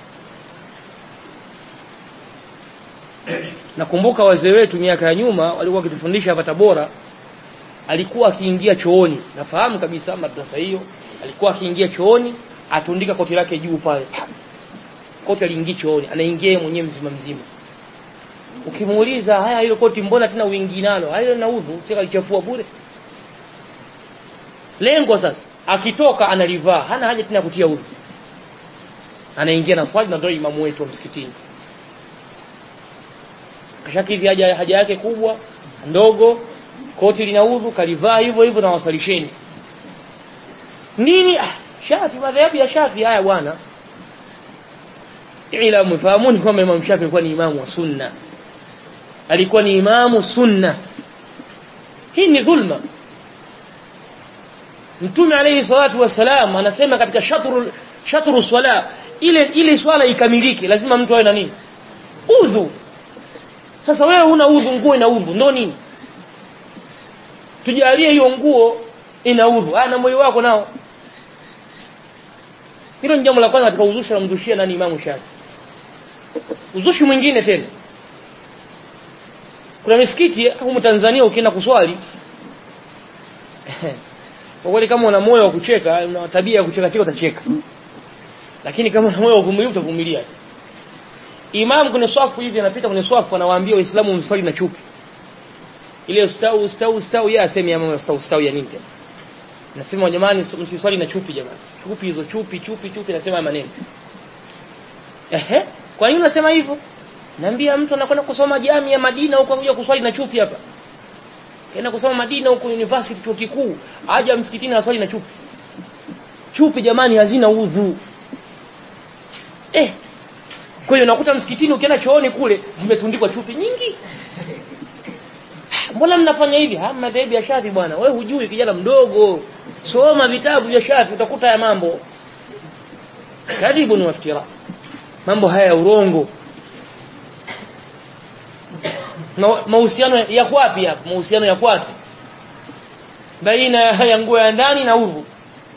nakumbuka wazee wetu miaka ya nyuma walikuwa wakitufundisha hapa Tabora alikuwa akiingia chooni nafahamu kabisa madrasa hiyo alikuwa akiingia chooni atundika koti lake juu pale koti aliingia chooni anaingia mwenyewe mzima mzima ukimuuliza haya hilo koti mbona tena uingi nalo hayo na udhu sika lichafua bure lengo sasa akitoka analivaa hana haja tena kutia udhu anaingia na swali na ndio imamu wetu wa msikitini kashakidhi haja haja yake kubwa ndogo koti lina udhu kalivaa hivyo hivyo na wasalisheni nini ah, shafi madhehebu ya shafi haya bwana ila mfahamuni kwamba Imam Shafi alikuwa ni imamu wa sunna alikuwa ni imamu sunna hii ni dhulma Mtume alayhi salatu wassalam anasema katika shatru shatru swala ile ile swala ikamilike lazima mtu awe na nini udhu sasa wewe una udhu nguo ina udhu ndo nini tujalie hiyo nguo ina udhu ah na moyo wako nao hilo ni jambo la kwanza katika uzushi na mzushia nani Imamu Shafi uzushi mwingine tena kuna misikiti humu Tanzania ukienda kuswali kwa kweli kama una moyo wa kucheka una tabia ya kucheka cheka utacheka lakini kama una moyo wa kuvumilia utavumilia Imam kwenye swafu hivi anapita kwenye swafu anawaambia waislamu mswali na chupi ile ustau ustau ustau yeye asemi ya mambo ustau ustau ya nini tena nasema jamani msiswali na chupi jamani chupi hizo chupi chupi chupi nasema maneno ehe kwa nini unasema hivyo naambia mtu anakwenda kusoma jamii ya Madina huko kuja kuswali na chupi hapa Kaenda kusoma Madina huko university chuo kikuu aje msikitini aswali na chupi chupi jamani hazina udhu eh kwa hiyo unakuta msikitini ukienda chooni kule zimetundikwa chupi nyingi mbona mnafanya hivi ha madhehebu ya Shafi bwana wewe hujui kijana mdogo soma vitabu vya Shafi utakuta ya mambo karibu ni waftira mambo haya ya urongo mahusiano ya kwapi hapa mahusiano ya kwapi baina ya nguo ya ndani na udhu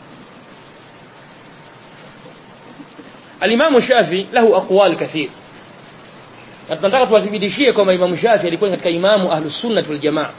Al-Imam Shafi lahu aqwal kathir na tunataka tuwathibitishie kwamba Imam Shafi alikuwa katika imamu ahlus sunnah wal jamaa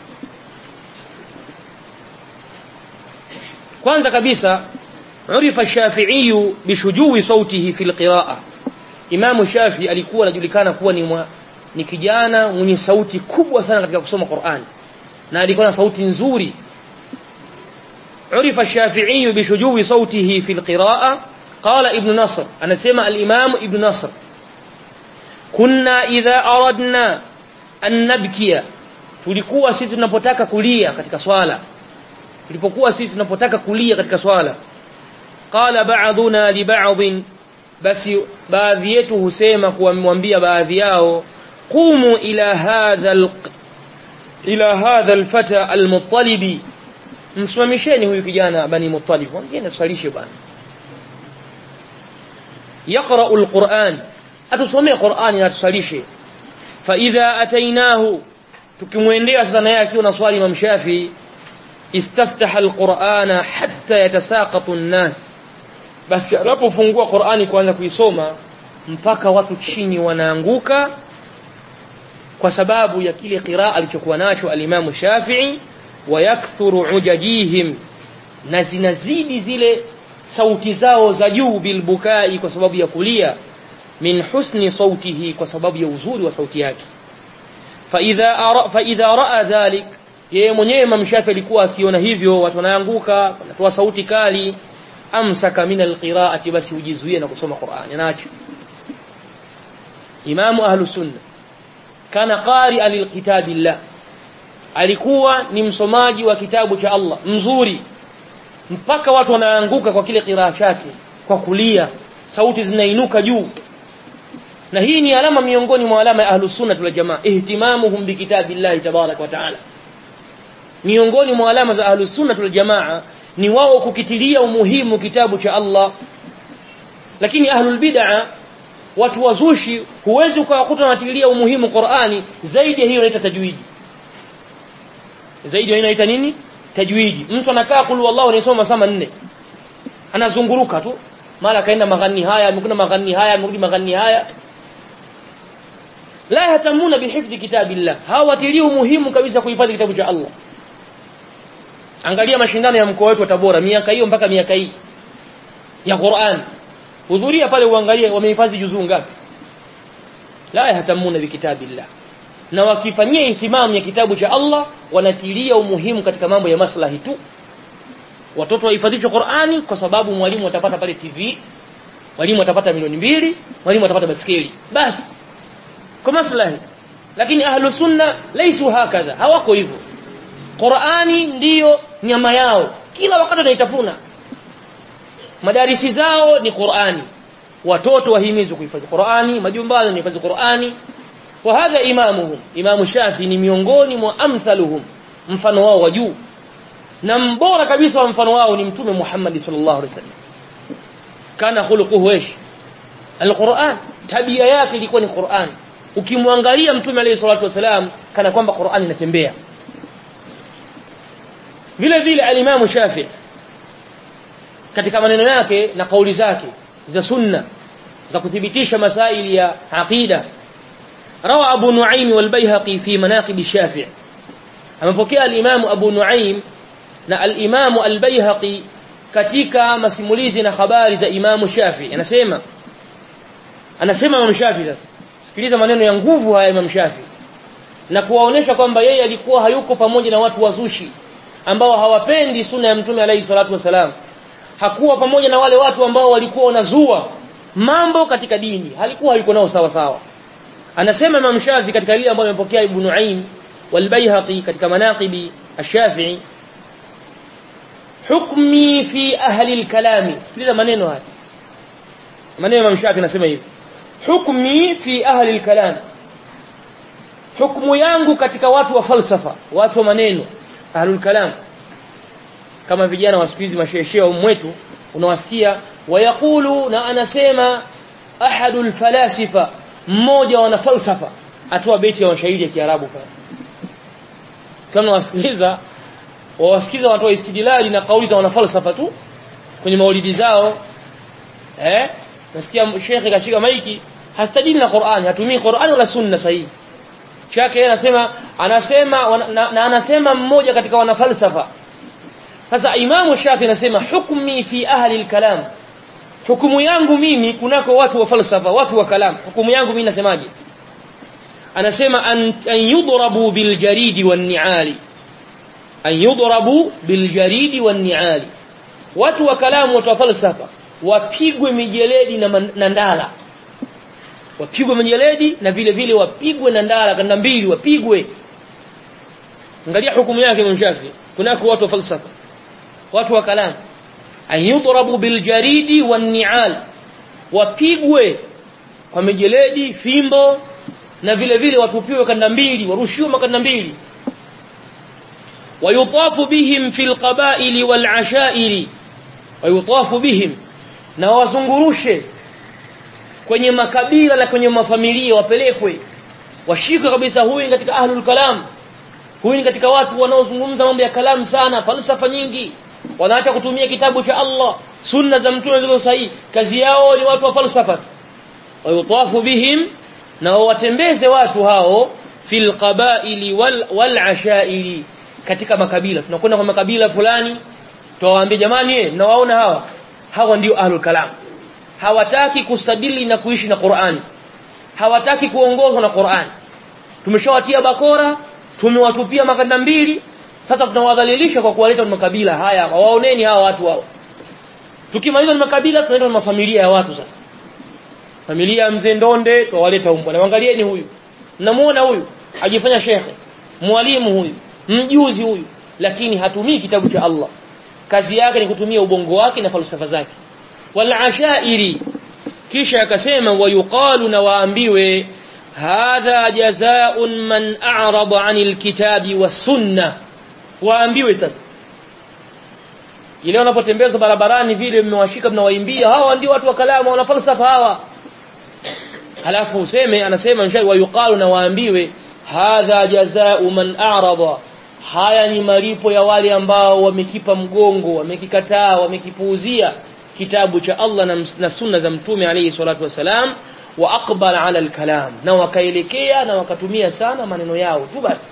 kwanza kabisa urifa Shafi'i bishujui sautihi fil qira'a Imam Shafi alikuwa anajulikana kuwa ni mwa, ni kijana mwenye sauti kubwa sana katika kusoma Qur'an na alikuwa na sauti nzuri urifa Shafi'i bishujui sautihi fil qira'a قال ابن نصر أنا سمع الإمام ابن نصر كنا إذا أردنا أن نبكي tulikuwa sisi tunapotaka kulia katika swala tulipokuwa sisi tunapotaka kulia katika swala qala ba'duna li ba'd basi baadhi yetu husema kuamwambia baadhi yao qumu ila hadha ila hadha alfata almuttalibi msimamisheni huyu kijana bani muttalib mwambie tusalishe bwana yaqra'u alquran atusomee qur'ani na tusalishe fa idha atainahu tukimwendea sasa naye akiwa na swali imam shafi istaftaha alqur'ana hatta yatasaqatu an-nas basi anapofungua qur'ani kuanza kuisoma mpaka watu chini wanaanguka kwa sababu ya kile qiraa alichokuwa nacho alimamu Shafi'i wayakthuru ujajihim na zinazidi zile sauti zao za juu bilbukai kwa sababu ya kulia min husni sautihi kwa sababu ya uzuri wa sauti yake fa idha ara fa idha raa dhalik yeye mwenyewe Imam Shafi alikuwa akiona hivyo watu wanaanguka wanatoa sauti kali amsaka min alqiraati basi ujizuie na kusoma Qur'ani anaacha Imam Ahlus Sunnah kana qari'an lilkitabillah alikuwa ni msomaji wa kitabu cha Allah mzuri mpaka watu wanaanguka kwa kile qiraa chake kwa kulia sauti zinainuka juu na hii ni alama miongoni mwa alama ya ahlus sunnah wal jamaa ihtimamuhum bikitabillahi tabarak wa taala miongoni mwa alama za ahlus sunnah wal jamaa ni wao kukitilia umuhimu kitabu cha Allah lakini ahlul bid'a watu wazushi huwezi ukawakuta wanatilia umuhimu Qur'ani zaidi ya hiyo inaita tajwidi zaidi ya inaita nini tajwidi mtu anakaa kulu wallahu anasoma sama nne anazunguruka tu mara kaenda maghani haya amekuna maghani haya amerudi maghani haya la yatamuna bihifdhi kitabillah hawatilii umuhimu kabisa kuhifadhi kitabu cha Allah angalia mashindano ya mkoa wetu wa Tabora miaka hiyo mpaka miaka hii ya Qur'an hudhuria pale uangalie wamehifadhi juzuu ngapi la yatamuna bikitabillah na wakifanyia ihtimamu ya kitabu cha Allah wanatilia umuhimu katika mambo ya maslahi tu watoto wahifadhishwe Qur'ani kwa sababu mwalimu atapata pale TV mwalimu atapata milioni mbili mwalimu atapata baskeli basi kwa maslahi lakini ahlu sunna laisu hakadha hawako hivyo Qur'ani ndiyo nyama yao kila wakati wanaitafuna madarisi zao ni Qur'ani watoto wahimizwe kuhifadhi Qur'ani majumbani wanahifadhi Qur'ani wa hadha imamuhum imamu Shafi ni miongoni mwa amthaluhum mfano wao wa juu na mbora kabisa wa mfano wao ni mtume Muhammad sallallahu alaihi wasallam kana khuluquhu ish alquran tabia yake ilikuwa ni Qur'an ukimwangalia mtume alayhi salatu wasalam kana kwamba Qur'an inatembea vile vile alimamu Shafi katika maneno yake na kauli zake za sunna za kuthibitisha masaili ya aqida rawa Abu Nuaim wal-Baihaqi fi manaqib Shafi amepokea al-Imam Abu Nuaim na al-Imam al-Baihaqi katika masimulizi na habari za Imam Shafi anasema anasema Imam Shafi sasa sikiliza maneno ya nguvu haya Imam Shafi na kuwaonesha kwamba yeye alikuwa hayuko pamoja na watu wazushi ambao hawapendi sunna ya mtume alayhi salatu wasalam hakuwa pamoja na wale watu ambao walikuwa wanazua mambo katika dini halikuwa hayuko nao sawa sawa anasema Imam Shafi katika ile ambayo amepokea Ibn Nuaim wal-Baihaqi katika manaqibi ash-Shafi'i hukmi fi ahli al-kalami sikiliza maneno haya maneno Imam Shafi anasema hivi hukmi fi ahli al-kalam hukumu yangu katika watu wa falsafa watu wa maneno ahlul kalam kama vijana wa siku hizi masheshea mwetu unawasikia wayaqulu na anasema ahadul falasifa mmoja wana falsafa atoa beti ya mashairi ya Kiarabu pale kama wasikiliza wawasikiza watu wa istidlali na kauli za wana falsafa tu kwenye maulidi zao eh nasikia shekhe kashika maiki hastadili na Qur'an hatumii Qur'an wala sunna sahihi chake anasema anasema na, na anasema mmoja katika wanafalsafa sasa imamu shafi anasema hukmi fi ahli al-kalam hukumu yangu mimi kunako watu wa falsafa watu wa kalam hukumu yangu mimi nasemaje anasema an, an yudrabu bil jaridi wan ni'ali an yudrabu bil jaridi wan ni'ali watu wa kalamu watu wa falsafa wapigwe mijeledi na, man, na ndala wapigwe mijeledi na vile vile wapigwe na ndala kanda mbili wapigwe angalia hukumu yake Imam Shafi kunako watu wa falsafa watu wa kalam an yudrabu bil jaridi wan ni'al wapigwe kwa mijeledi fimbo na vile vile watupiwe kanda mbili warushiwe makanda mbili wayutafu bihim fil qabaili wal ashairi wayutafu bihim na wazungurushe kwenye makabila na kwenye mafamilia wapelekwe washike kabisa huyu ni katika ahlul kalam huyu ni katika watu wanaozungumza mambo ya kalamu sana falsafa nyingi wanaacha kutumia kitabu cha Allah sunna za mtume zilizo sahihi kazi yao ni watu wa falsafa wayutafu bihim na watembeze watu hao fil qabaili wal, wal ashairi katika makabila tunakwenda kwa makabila fulani tuwaambie jamani eh mnawaona hawa hawa ndio ahlul kalam hawataki kustadili na kuishi na Qur'an hawataki kuongozwa na Qur'an tumeshawatia bakora tumewatupia makanda mbili sasa tunawadhalilisha kwa kuwaleta makabila haya waoneni hawa watu wao tukimaliza ni makabila tunaenda na mafamilia ya watu sasa familia ya mzee Ndonde tuwaleta huko na angalieni huyu mnamuona huyu ajifanya shekhe mwalimu huyu mjuzi huyu lakini hatumii kitabu cha Allah kazi yake ni kutumia ubongo wake na falsafa zake wal ashairi kisha akasema wayuqalu na waambiwe hadha jazaa'un man a'rada 'anil kitabi was sunnah waambiwe sasa ile wanapotembeza barabarani vile mmewashika mnawaimbia hawa ndio watu wa kalamu wana falsafa hawa halafu useme anasema mshai wayuqalu na waambiwe hadha jazaa'u man a'rada haya ni malipo ya wale ambao wamekipa mgongo wamekikataa wamekipuuzia kitabu cha Allah na, na sunna za mtume alayhi salatu wasalam wa aqbala ala alkalam na wakaelekea na wakatumia sana maneno yao tu basi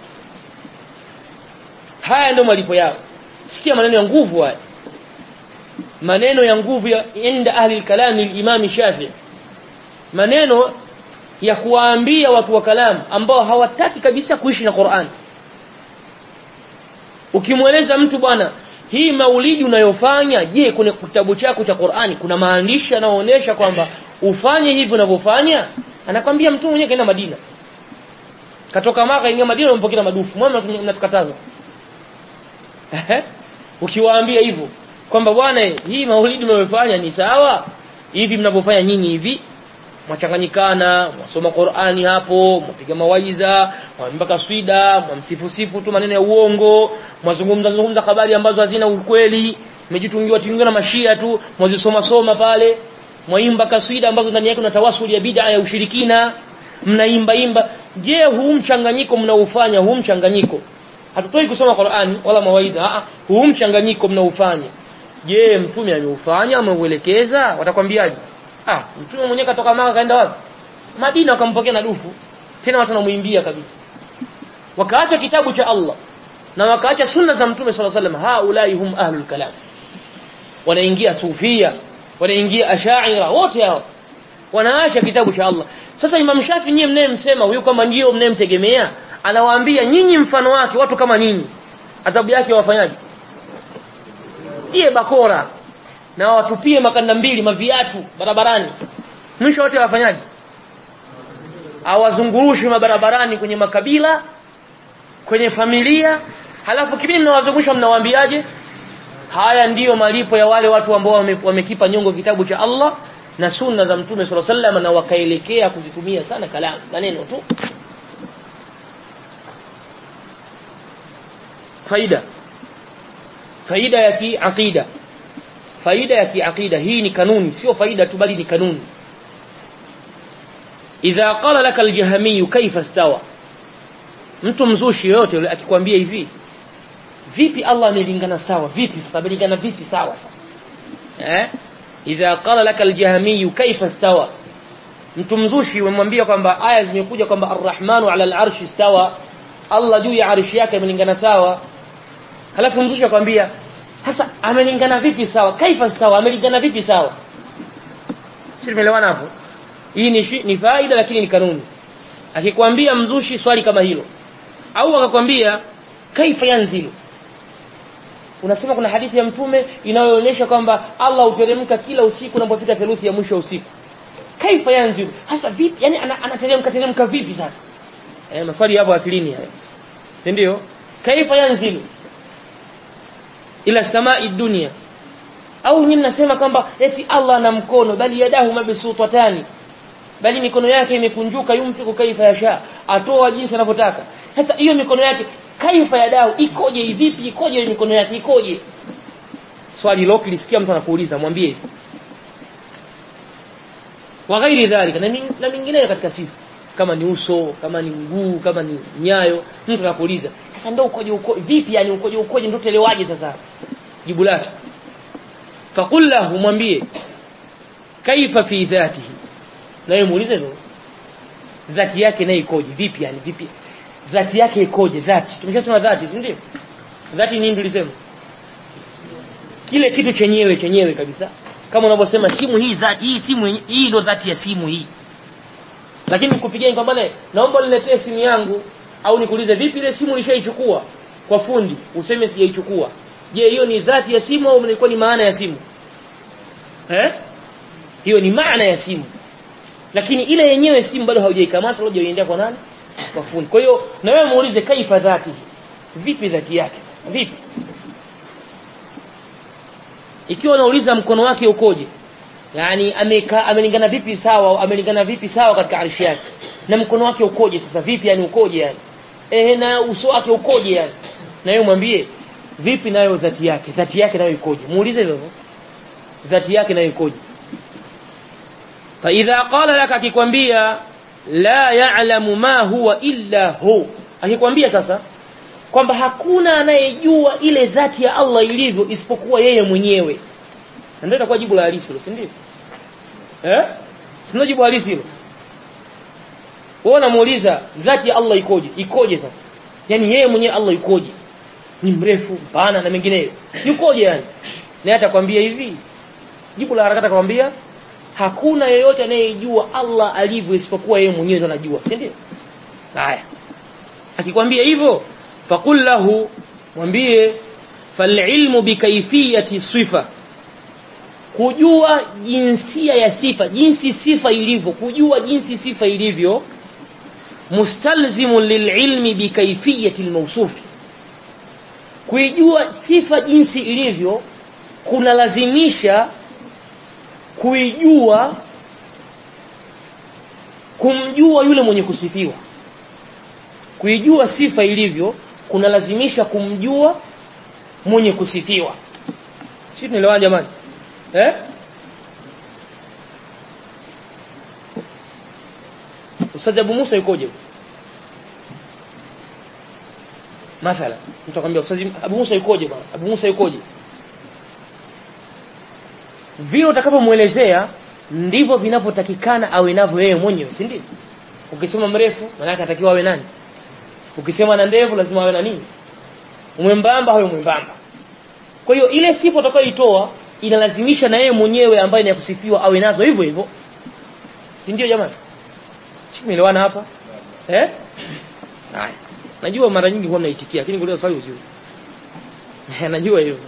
haya ndio malipo yao sikia maneno ya nguvu haya maneno ya nguvu ya inda ahli alkalam al-imam Shafi'i maneno ya kuwaambia watu wa kalam ambao hawataki kabisa kuishi na Qur'an ukimweleza mtu bwana hii maulidi unayofanya je kwenye kitabu chako cha Qur'ani kuna maandishi yanayoonyesha kwamba ufanye hivi unavyofanya anakwambia mtu mwenyewe kaenda Madina katoka Maka ingia Madina umpokea madufu mwana mnatukataza ukiwaambia hivyo kwamba bwana hii maulidi mnayofanya ni sawa hivi mnavyofanya nyinyi hivi mwachanganyikana mwasoma Qur'ani hapo mwapiga mawaiza mwimba kaswida mwamsifu sifu tu maneno ya uongo mwazungumza zungumza habari ambazo hazina ukweli mmejitungiwa tungiwa na mashia tu mwazisoma soma pale mwaimba kaswida ambazo ndani yake kuna tawasuli ya bid'a ya ushirikina mnaimba imba je huu mchanganyiko mnaufanya huu mchanganyiko hatutoi kusoma Qur'ani wala mawaidha a huu mchanganyiko mnaufanya je mtume ameufanya ameuelekeza watakwambiaje ah mtume mwenyewe katoka Maka kaenda wapi Madina wakampokea na dufu tena watu wanamuimbia kabisa wakaacha kitabu cha Allah na wakaacha sunna za mtume sallallahu alaihi wasallam haulai hum ahlul kalam wanaingia sufia wanaingia ashaira wote hao wanaacha kitabu cha Allah sasa Imam Shafi nyie mnayemsema huyu kama ndio mnayemtegemea anawaambia nyinyi mfano wake watu kama nyinyi adhabu yake wafanyaje tie bakora na watupie makanda mbili maviatu barabarani mwisho wote wafanyaje awazungurushi mabarabarani kwenye makabila kwenye familia halafu kibini mnawazungusha mnawaambiaje haya ndiyo malipo ya wale watu ambao wamekipa wame nyongo kitabu cha Allah na sunna za mtume sallallahu alaihi wasallam na wakaelekea kuzitumia sana kalamu maneno tu faida faida ya kiaqida faida ya kiaqida hii ni kanuni sio faida tu bali ni kanuni idha qala laka aljahmi kaifa stawa mtu mzushi yote yule akikwambia hivi vipi Allah amelingana sawa vipi sasa amelingana vipi sawa sasa eh idha qala laka aljahmi kaifa stawa mtu mzushi umemwambia kwamba aya zimekuja kwamba arrahmanu ala alarshi istawa Allah juu ya arshi yake amelingana sawa halafu mzushi akwambia sasa amelingana vipi sawa kaifa stawa amelingana vipi sawa sisi tumeelewana hapo hii ni, ni faida lakini ni kanuni akikwambia mzushi swali kama hilo au akakwambia kaifa yanzilu unasema kuna hadithi ya mtume inayoonyesha kwamba Allah huteremka kila usiku unapofika theluthi ya mwisho wa usiku kaifa yanzilu hasa vipi yani anateremka teremka vipi sasa eh maswali hapo akilini haya ndio kaifa yanzilu ila samai dunia au nyinyi mnasema kwamba eti Allah ana mkono bali yadahu mabsutatani bali mikono yake imekunjuka yumfiku kaifa yasha atoa jinsi anavyotaka sasa hiyo mikono yake kaifa ya dau ikoje vipi ikoje hiyo mikono yake ikoje swali hilo ukilisikia mtu anakuuliza mwambie wa ghairi dhalika na min- na mingineyo katika sifa kama ni uso kama ni mguu kama ni nyayo mtu anakuuliza sasa ndio ukoje uko vipi yani ukoje ukoje ndio telewaje sasa jibu lake faqul lahu mwambie kaifa fi dhatihi na yeye muulize hivyo dhati yake nayo ikoje vipi yani vipi dhati yake ikoje dhati tumeshasema dhati si ndio dhati nini tulisema kile kitu chenyewe chenyewe kabisa kama unavyosema simu hii dhati hii simu yenye- hii ndio dhati ya simu hii lakini nikupigia kwamba bwana naomba niletee simu yangu au nikuulize vipi ile simu ulishaichukua kwa fundi useme sijaichukua je hiyo ni dhati ya simu au ilikuwa ni maana ya simu eh hiyo ni maana ya simu lakini ile yenyewe simu bado haujaikamata bado hujaiendea kwa nani kwa fundi kwa hiyo na wewe muulize kaifa dhati vipi dhati yake vipi ikiwa unauliza mkono wake ukoje yani ameka amelingana vipi sawa amelingana vipi sawa katika arshi yake na mkono wake ukoje sasa vipi yani ukoje yani ehe na uso wake ukoje yani na yeye mwambie vipi nayo dhati yake dhati yake nayo ikoje muulize hivyo dhati yake nayo ikoje fa idha qala laka akikwambia la ya'lamu ma huwa illa hu akikwambia sasa kwamba hakuna anayejua ile dhati ya Allah ilivyo isipokuwa yeye mwenyewe na ndio itakuwa jibu la halisi hilo si ndio eh si ndio jibu halisi hilo wewe unamuuliza dhati ya Allah ikoje ikoje sasa yani yeye mwenyewe Allah ikoje ni mrefu mpana na mengineyo yukoje yani na atakwambia hivi jibu la haraka atakwambia hakuna yeyote anayejua Allah alivyo isipokuwa yeye mwenyewe ndo anajua si ndio haya akikwambia hivyo faqul lahu mwambie falilmu bikaifiyati sifa kujua jinsia ya sifa jinsi sifa ilivyo kujua jinsi sifa ilivyo mustalzimun lililmi bikaifiyati almawsufi kuijua sifa jinsi ilivyo kunalazimisha kuijua kumjua yule mwenye kusifiwa kuijua sifa ilivyo kunalazimisha kumjua mwenye kusifiwa sisi tunaelewana jamani eh Ustadh Abu Musa yukoje mathala mtakwambia Ustadh Abu Musa yukoje bwana Abu Musa yukoje vile utakapomuelezea ndivyo vinavyotakikana awe navyo yeye mwenyewe si ndio ukisema mrefu maana yake atakiwa awe nani ukisema na ndevu lazima awe na nini mwembamba awe mwembamba kwa hiyo ile sifa utakayoitoa inalazimisha na yeye mwenyewe ambaye ni ya kusifiwa awe nazo hivyo hivyo si ndio jamani Tumeelewana hapa? Eh? Haya. Najua mara nyingi huwa mnaitikia lakini kuuliza swali uzuri. Najua hivyo.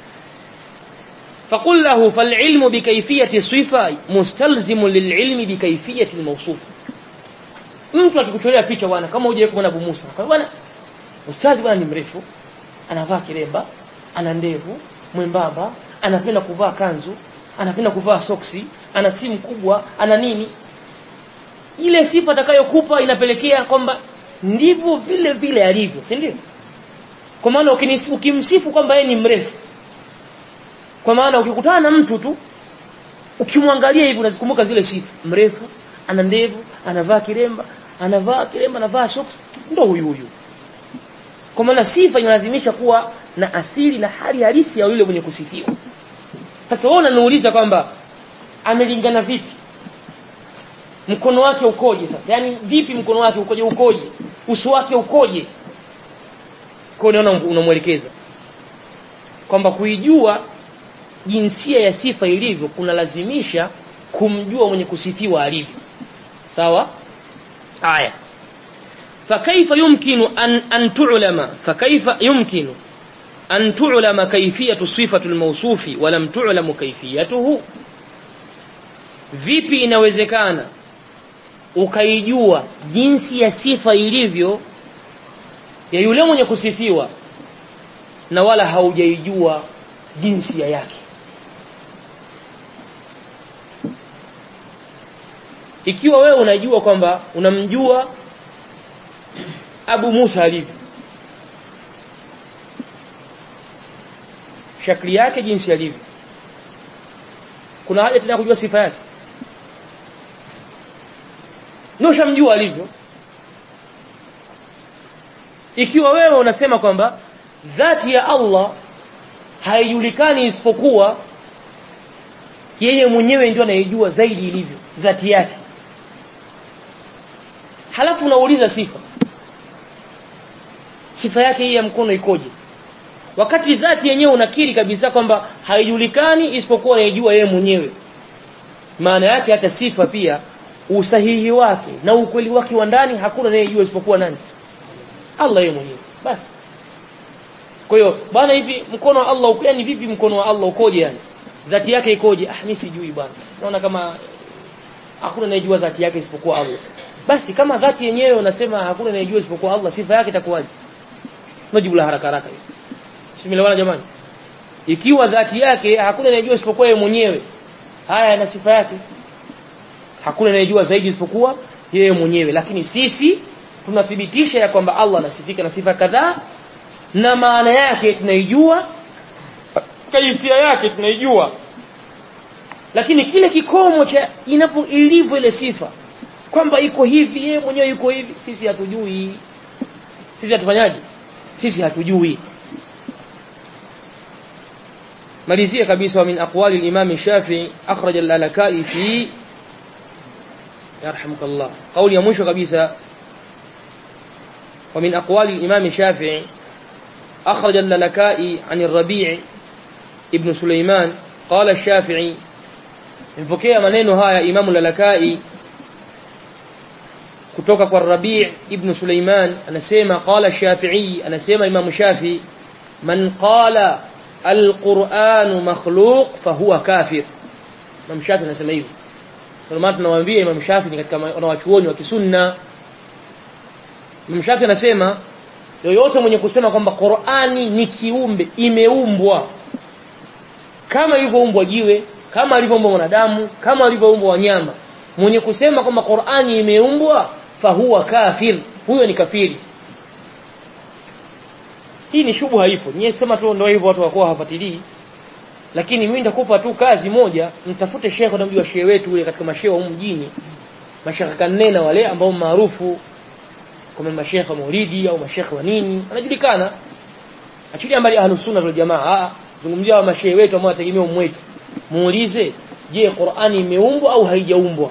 فقل له فالعلم بكيفية صفة مستلزم للعلم بكيفية الموصوف mtu akikuchorea picha bwana kama huje kuona Abu Musa kwa bwana ustazi bwana ni mrefu anavaa kiremba ana ndevu mwembamba anapenda kuvaa kanzu anapenda kuvaa soksi ana simu kubwa ana nini ile sifa atakayokupa inapelekea kwamba ndivyo vile vile alivyo si ndio kwa maana ukimsifu kwamba yeye ni mrefu kwa maana ukikutana na mtu tu ukimwangalia hivi unazikumbuka zile sifa mrefu ana ndevu anavaa kiremba anavaa kiremba anavaa socks ndo huyu huyu kwa maana sifa inalazimisha kuwa na asili na hali halisi ya yule mwenye kusifiwa sasa wewe unaniuliza kwamba amelingana vipi mkono wake ukoje sasa yani vipi mkono wake ukoje ukoje uso wake ukoje kwa hiyo unamwelekeza kwamba kuijua jinsia ya sifa ilivyo kunalazimisha kumjua mwenye kusifiwa alivyo sawa aya فكيف يمكن أن أن تعلم فكيف يمكن أن تعلم كيفية صفة الموصوف ولم تعلم كيفيته vipi inawezekana ukaijua jinsi ya sifa ilivyo ya yule mwenye kusifiwa na wala haujaijua jinsia yake ikiwa wewe unajua kwamba unamjua Abu Musa alivyo shakli yake jinsi alivyo kuna haja tena kujua sifa yake ndio shamjua alivyo ikiwa wewe unasema kwamba dhati ya Allah haijulikani isipokuwa yeye mwenyewe ndio anayejua zaidi ilivyo dhati yake halafu unauliza sifa sifa yake hii ya mkono ikoje wakati dhati yenyewe unakiri kabisa kwamba haijulikani isipokuwa anayejua yeye mwenyewe maana yake hata sifa pia usahihi wake na ukweli wake wa ndani hakuna anayejua isipokuwa nani Allah yeye mwenyewe basi kwa hiyo bwana hivi mkono wa Allah uko yani vipi mkono wa Allah ukoje yani dhati yake ikoje ah mimi sijui bwana naona kama hakuna anayejua dhati yake isipokuwa Allah basi kama dhati yenyewe unasema hakuna anayejua isipokuwa Allah sifa yake itakuwaje majibu la haraka haraka Simeelewana jamani ikiwa dhati yake hakuna anayejua isipokuwa yeye mwenyewe haya na sifa yake hakuna anayejua zaidi isipokuwa yeye mwenyewe lakini sisi tunathibitisha ya kwamba Allah anasifika na sifa kadhaa na maana yake tunaijua kaifia yake tunaijua lakini kile kikomo cha inapo ilivyo ile sifa kwamba iko hivi yeye mwenyewe yuko hivi sisi hatujui sisi hatufanyaje sisi hatujui malizie kabisa wa min aqwali al-imam Shafi'i akhraj al-Lalakai fi yarhamukallah kauli ya mwisho kabisa ومن أقوال الإمام الشافعي أخرج اللالكائي عن الربيع ابن سليمان قال الشافعي mpokea maneno haya Imam Lalakai kutoka kwa Rabi' ibn Sulaiman anasema qala Shafi'i anasema Imam Shafi man qala al-Qur'an makhluq fahuwa kafir Imam Shafi anasema hivyo kwa maana tunawaambia Imam Shafi ni katika wanawachuoni wa kisunna Imam Shafi anasema yoyote mwenye kusema kwamba Qur'ani ni kiumbe imeumbwa kama ilivyoumbwa jiwe kama alivyoumbwa mwanadamu kama alivyoumbwa wanyama mwenye kusema kwamba Qur'ani imeumbwa fahuwa kafir huyo ni kafiri hii ni shubu haipo nyie sema tu ndio hivyo watu wakuwa hawafuatilii lakini mimi nitakupa tu kazi moja mtafute shekhe unamjua shehe wetu ule katika mashehe wa mjini mashekhe kanena wale ambao maarufu kama mashekhe maulidi au mashekhe wa nini anajulikana achilia mbali ahlus sunna wal jamaa zungumzia mashehe wetu ambao wategemea umwetu muulize je Qur'ani imeumbwa au haijaumbwa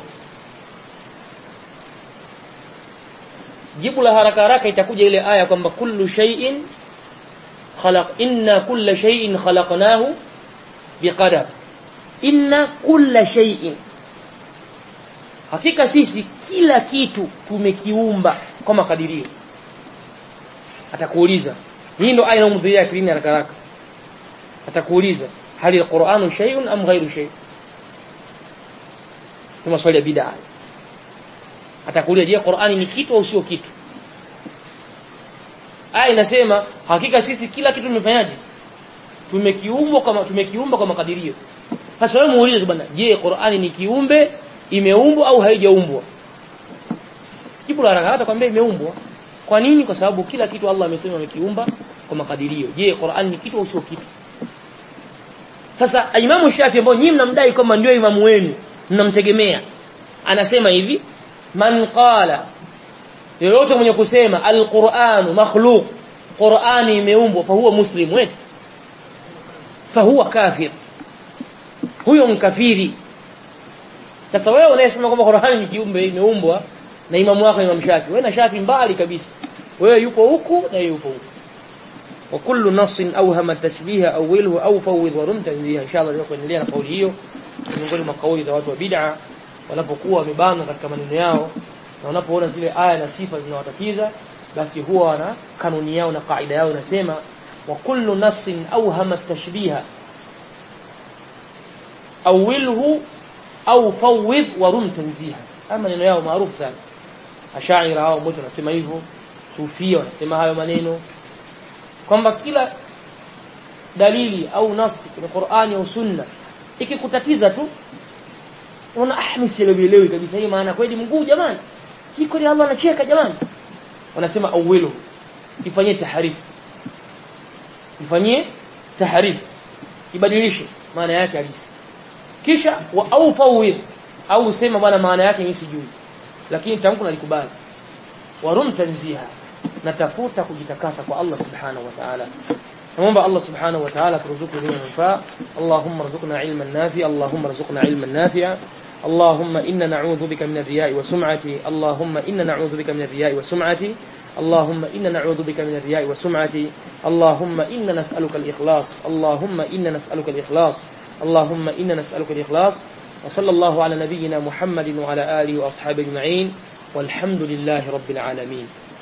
jibu la haraka haraka itakuja ile aya kwamba kullu shay'in khalaq inna kulla shay'in khalaqnahu biqadar inna kulla shay'in hakika sisi kila kitu tumekiumba kwa makadirio atakuuliza hii ndo aya inayomdhiria akilini haraka haraka atakuuliza hali alquranu shay'un am ghairu shay ni maswali ya bid'a atakuuliza je Qur'ani ni kitu au sio kitu aya inasema hakika sisi kila kitu tumefanyaje tumekiumba kama tumekiumba kwa makadirio sasa wewe muulize bwana je Qur'ani ni kiumbe imeumbwa au haijaumbwa jibu la haraka hata kwambia imeumbwa kwa nini kwa sababu kila kitu Allah amesema amekiumba kwa makadirio je Qur'ani ni kitu au sio kitu sasa Imamu Shafi ambao nyinyi mnamdai kwamba ndio imamu wenu mnamtegemea anasema hivi man qala yoyote mwenye kusema alquranu makhluq qurani imeumbwa fa huwa muslim wetu fa huwa kafir huyo mkafiri sasa wewe unayesema kwamba qurani ni kiumbe imeumbwa na imamu wako imam shafi wewe na shafi mbali kabisa wewe yupo huku na yeye yupo huku وكل نص اوهم التشبيه اوله او فوض ورم تنزيه ان شاء الله leo kuendelea na kauli hiyo miongoni mwa kauli za watu wa bid'a wanapokuwa wamebana katika maneno yao na wanapoona zile aya na sifa zinawatatiza basi huwa wana kanuni yao na kaida yao inasema wa kullu nassin awhama tashbiha awilhu au fawid wa rum tanziha ama maneno yao maarufu sana ashaira hao wote wanasema hivyo sufia wanasema hayo maneno kwamba kila dalili au nasi kwenye Qur'ani au Sunna ikikutatiza tu una ah mimi sielewi kabisa hii maana kweli mguu jamani hii kweli Allah anacheka jamani wanasema awilu ifanyie taharif ifanyie taharif ibadilishe maana yake halisi kisha wa au fawid au usema bwana maana yake mimi sijui lakini tamko nalikubali warum tanziha natafuta kujitakasa kwa Allah subhanahu wa ta'ala naomba Allah subhanahu wa ta'ala turuzuku elimu manufaa Allahumma rzuqna ilman nafi'a Allahumma rzuqna ilman nafi'a اللهم إنا نعوذ بك من الرياء وسمعة اللهم إنا نعوذ بك من الرياء وسمعة اللهم إنا نعوذ بك من الرياء وسمعة اللهم إنا نسألك الإخلاص اللهم إنا نسألك الإخلاص اللهم إنا نسألك الإخلاص وصلى الله على نبينا محمد وعلى آله وأصحابه أجمعين والحمد لله رب العالمين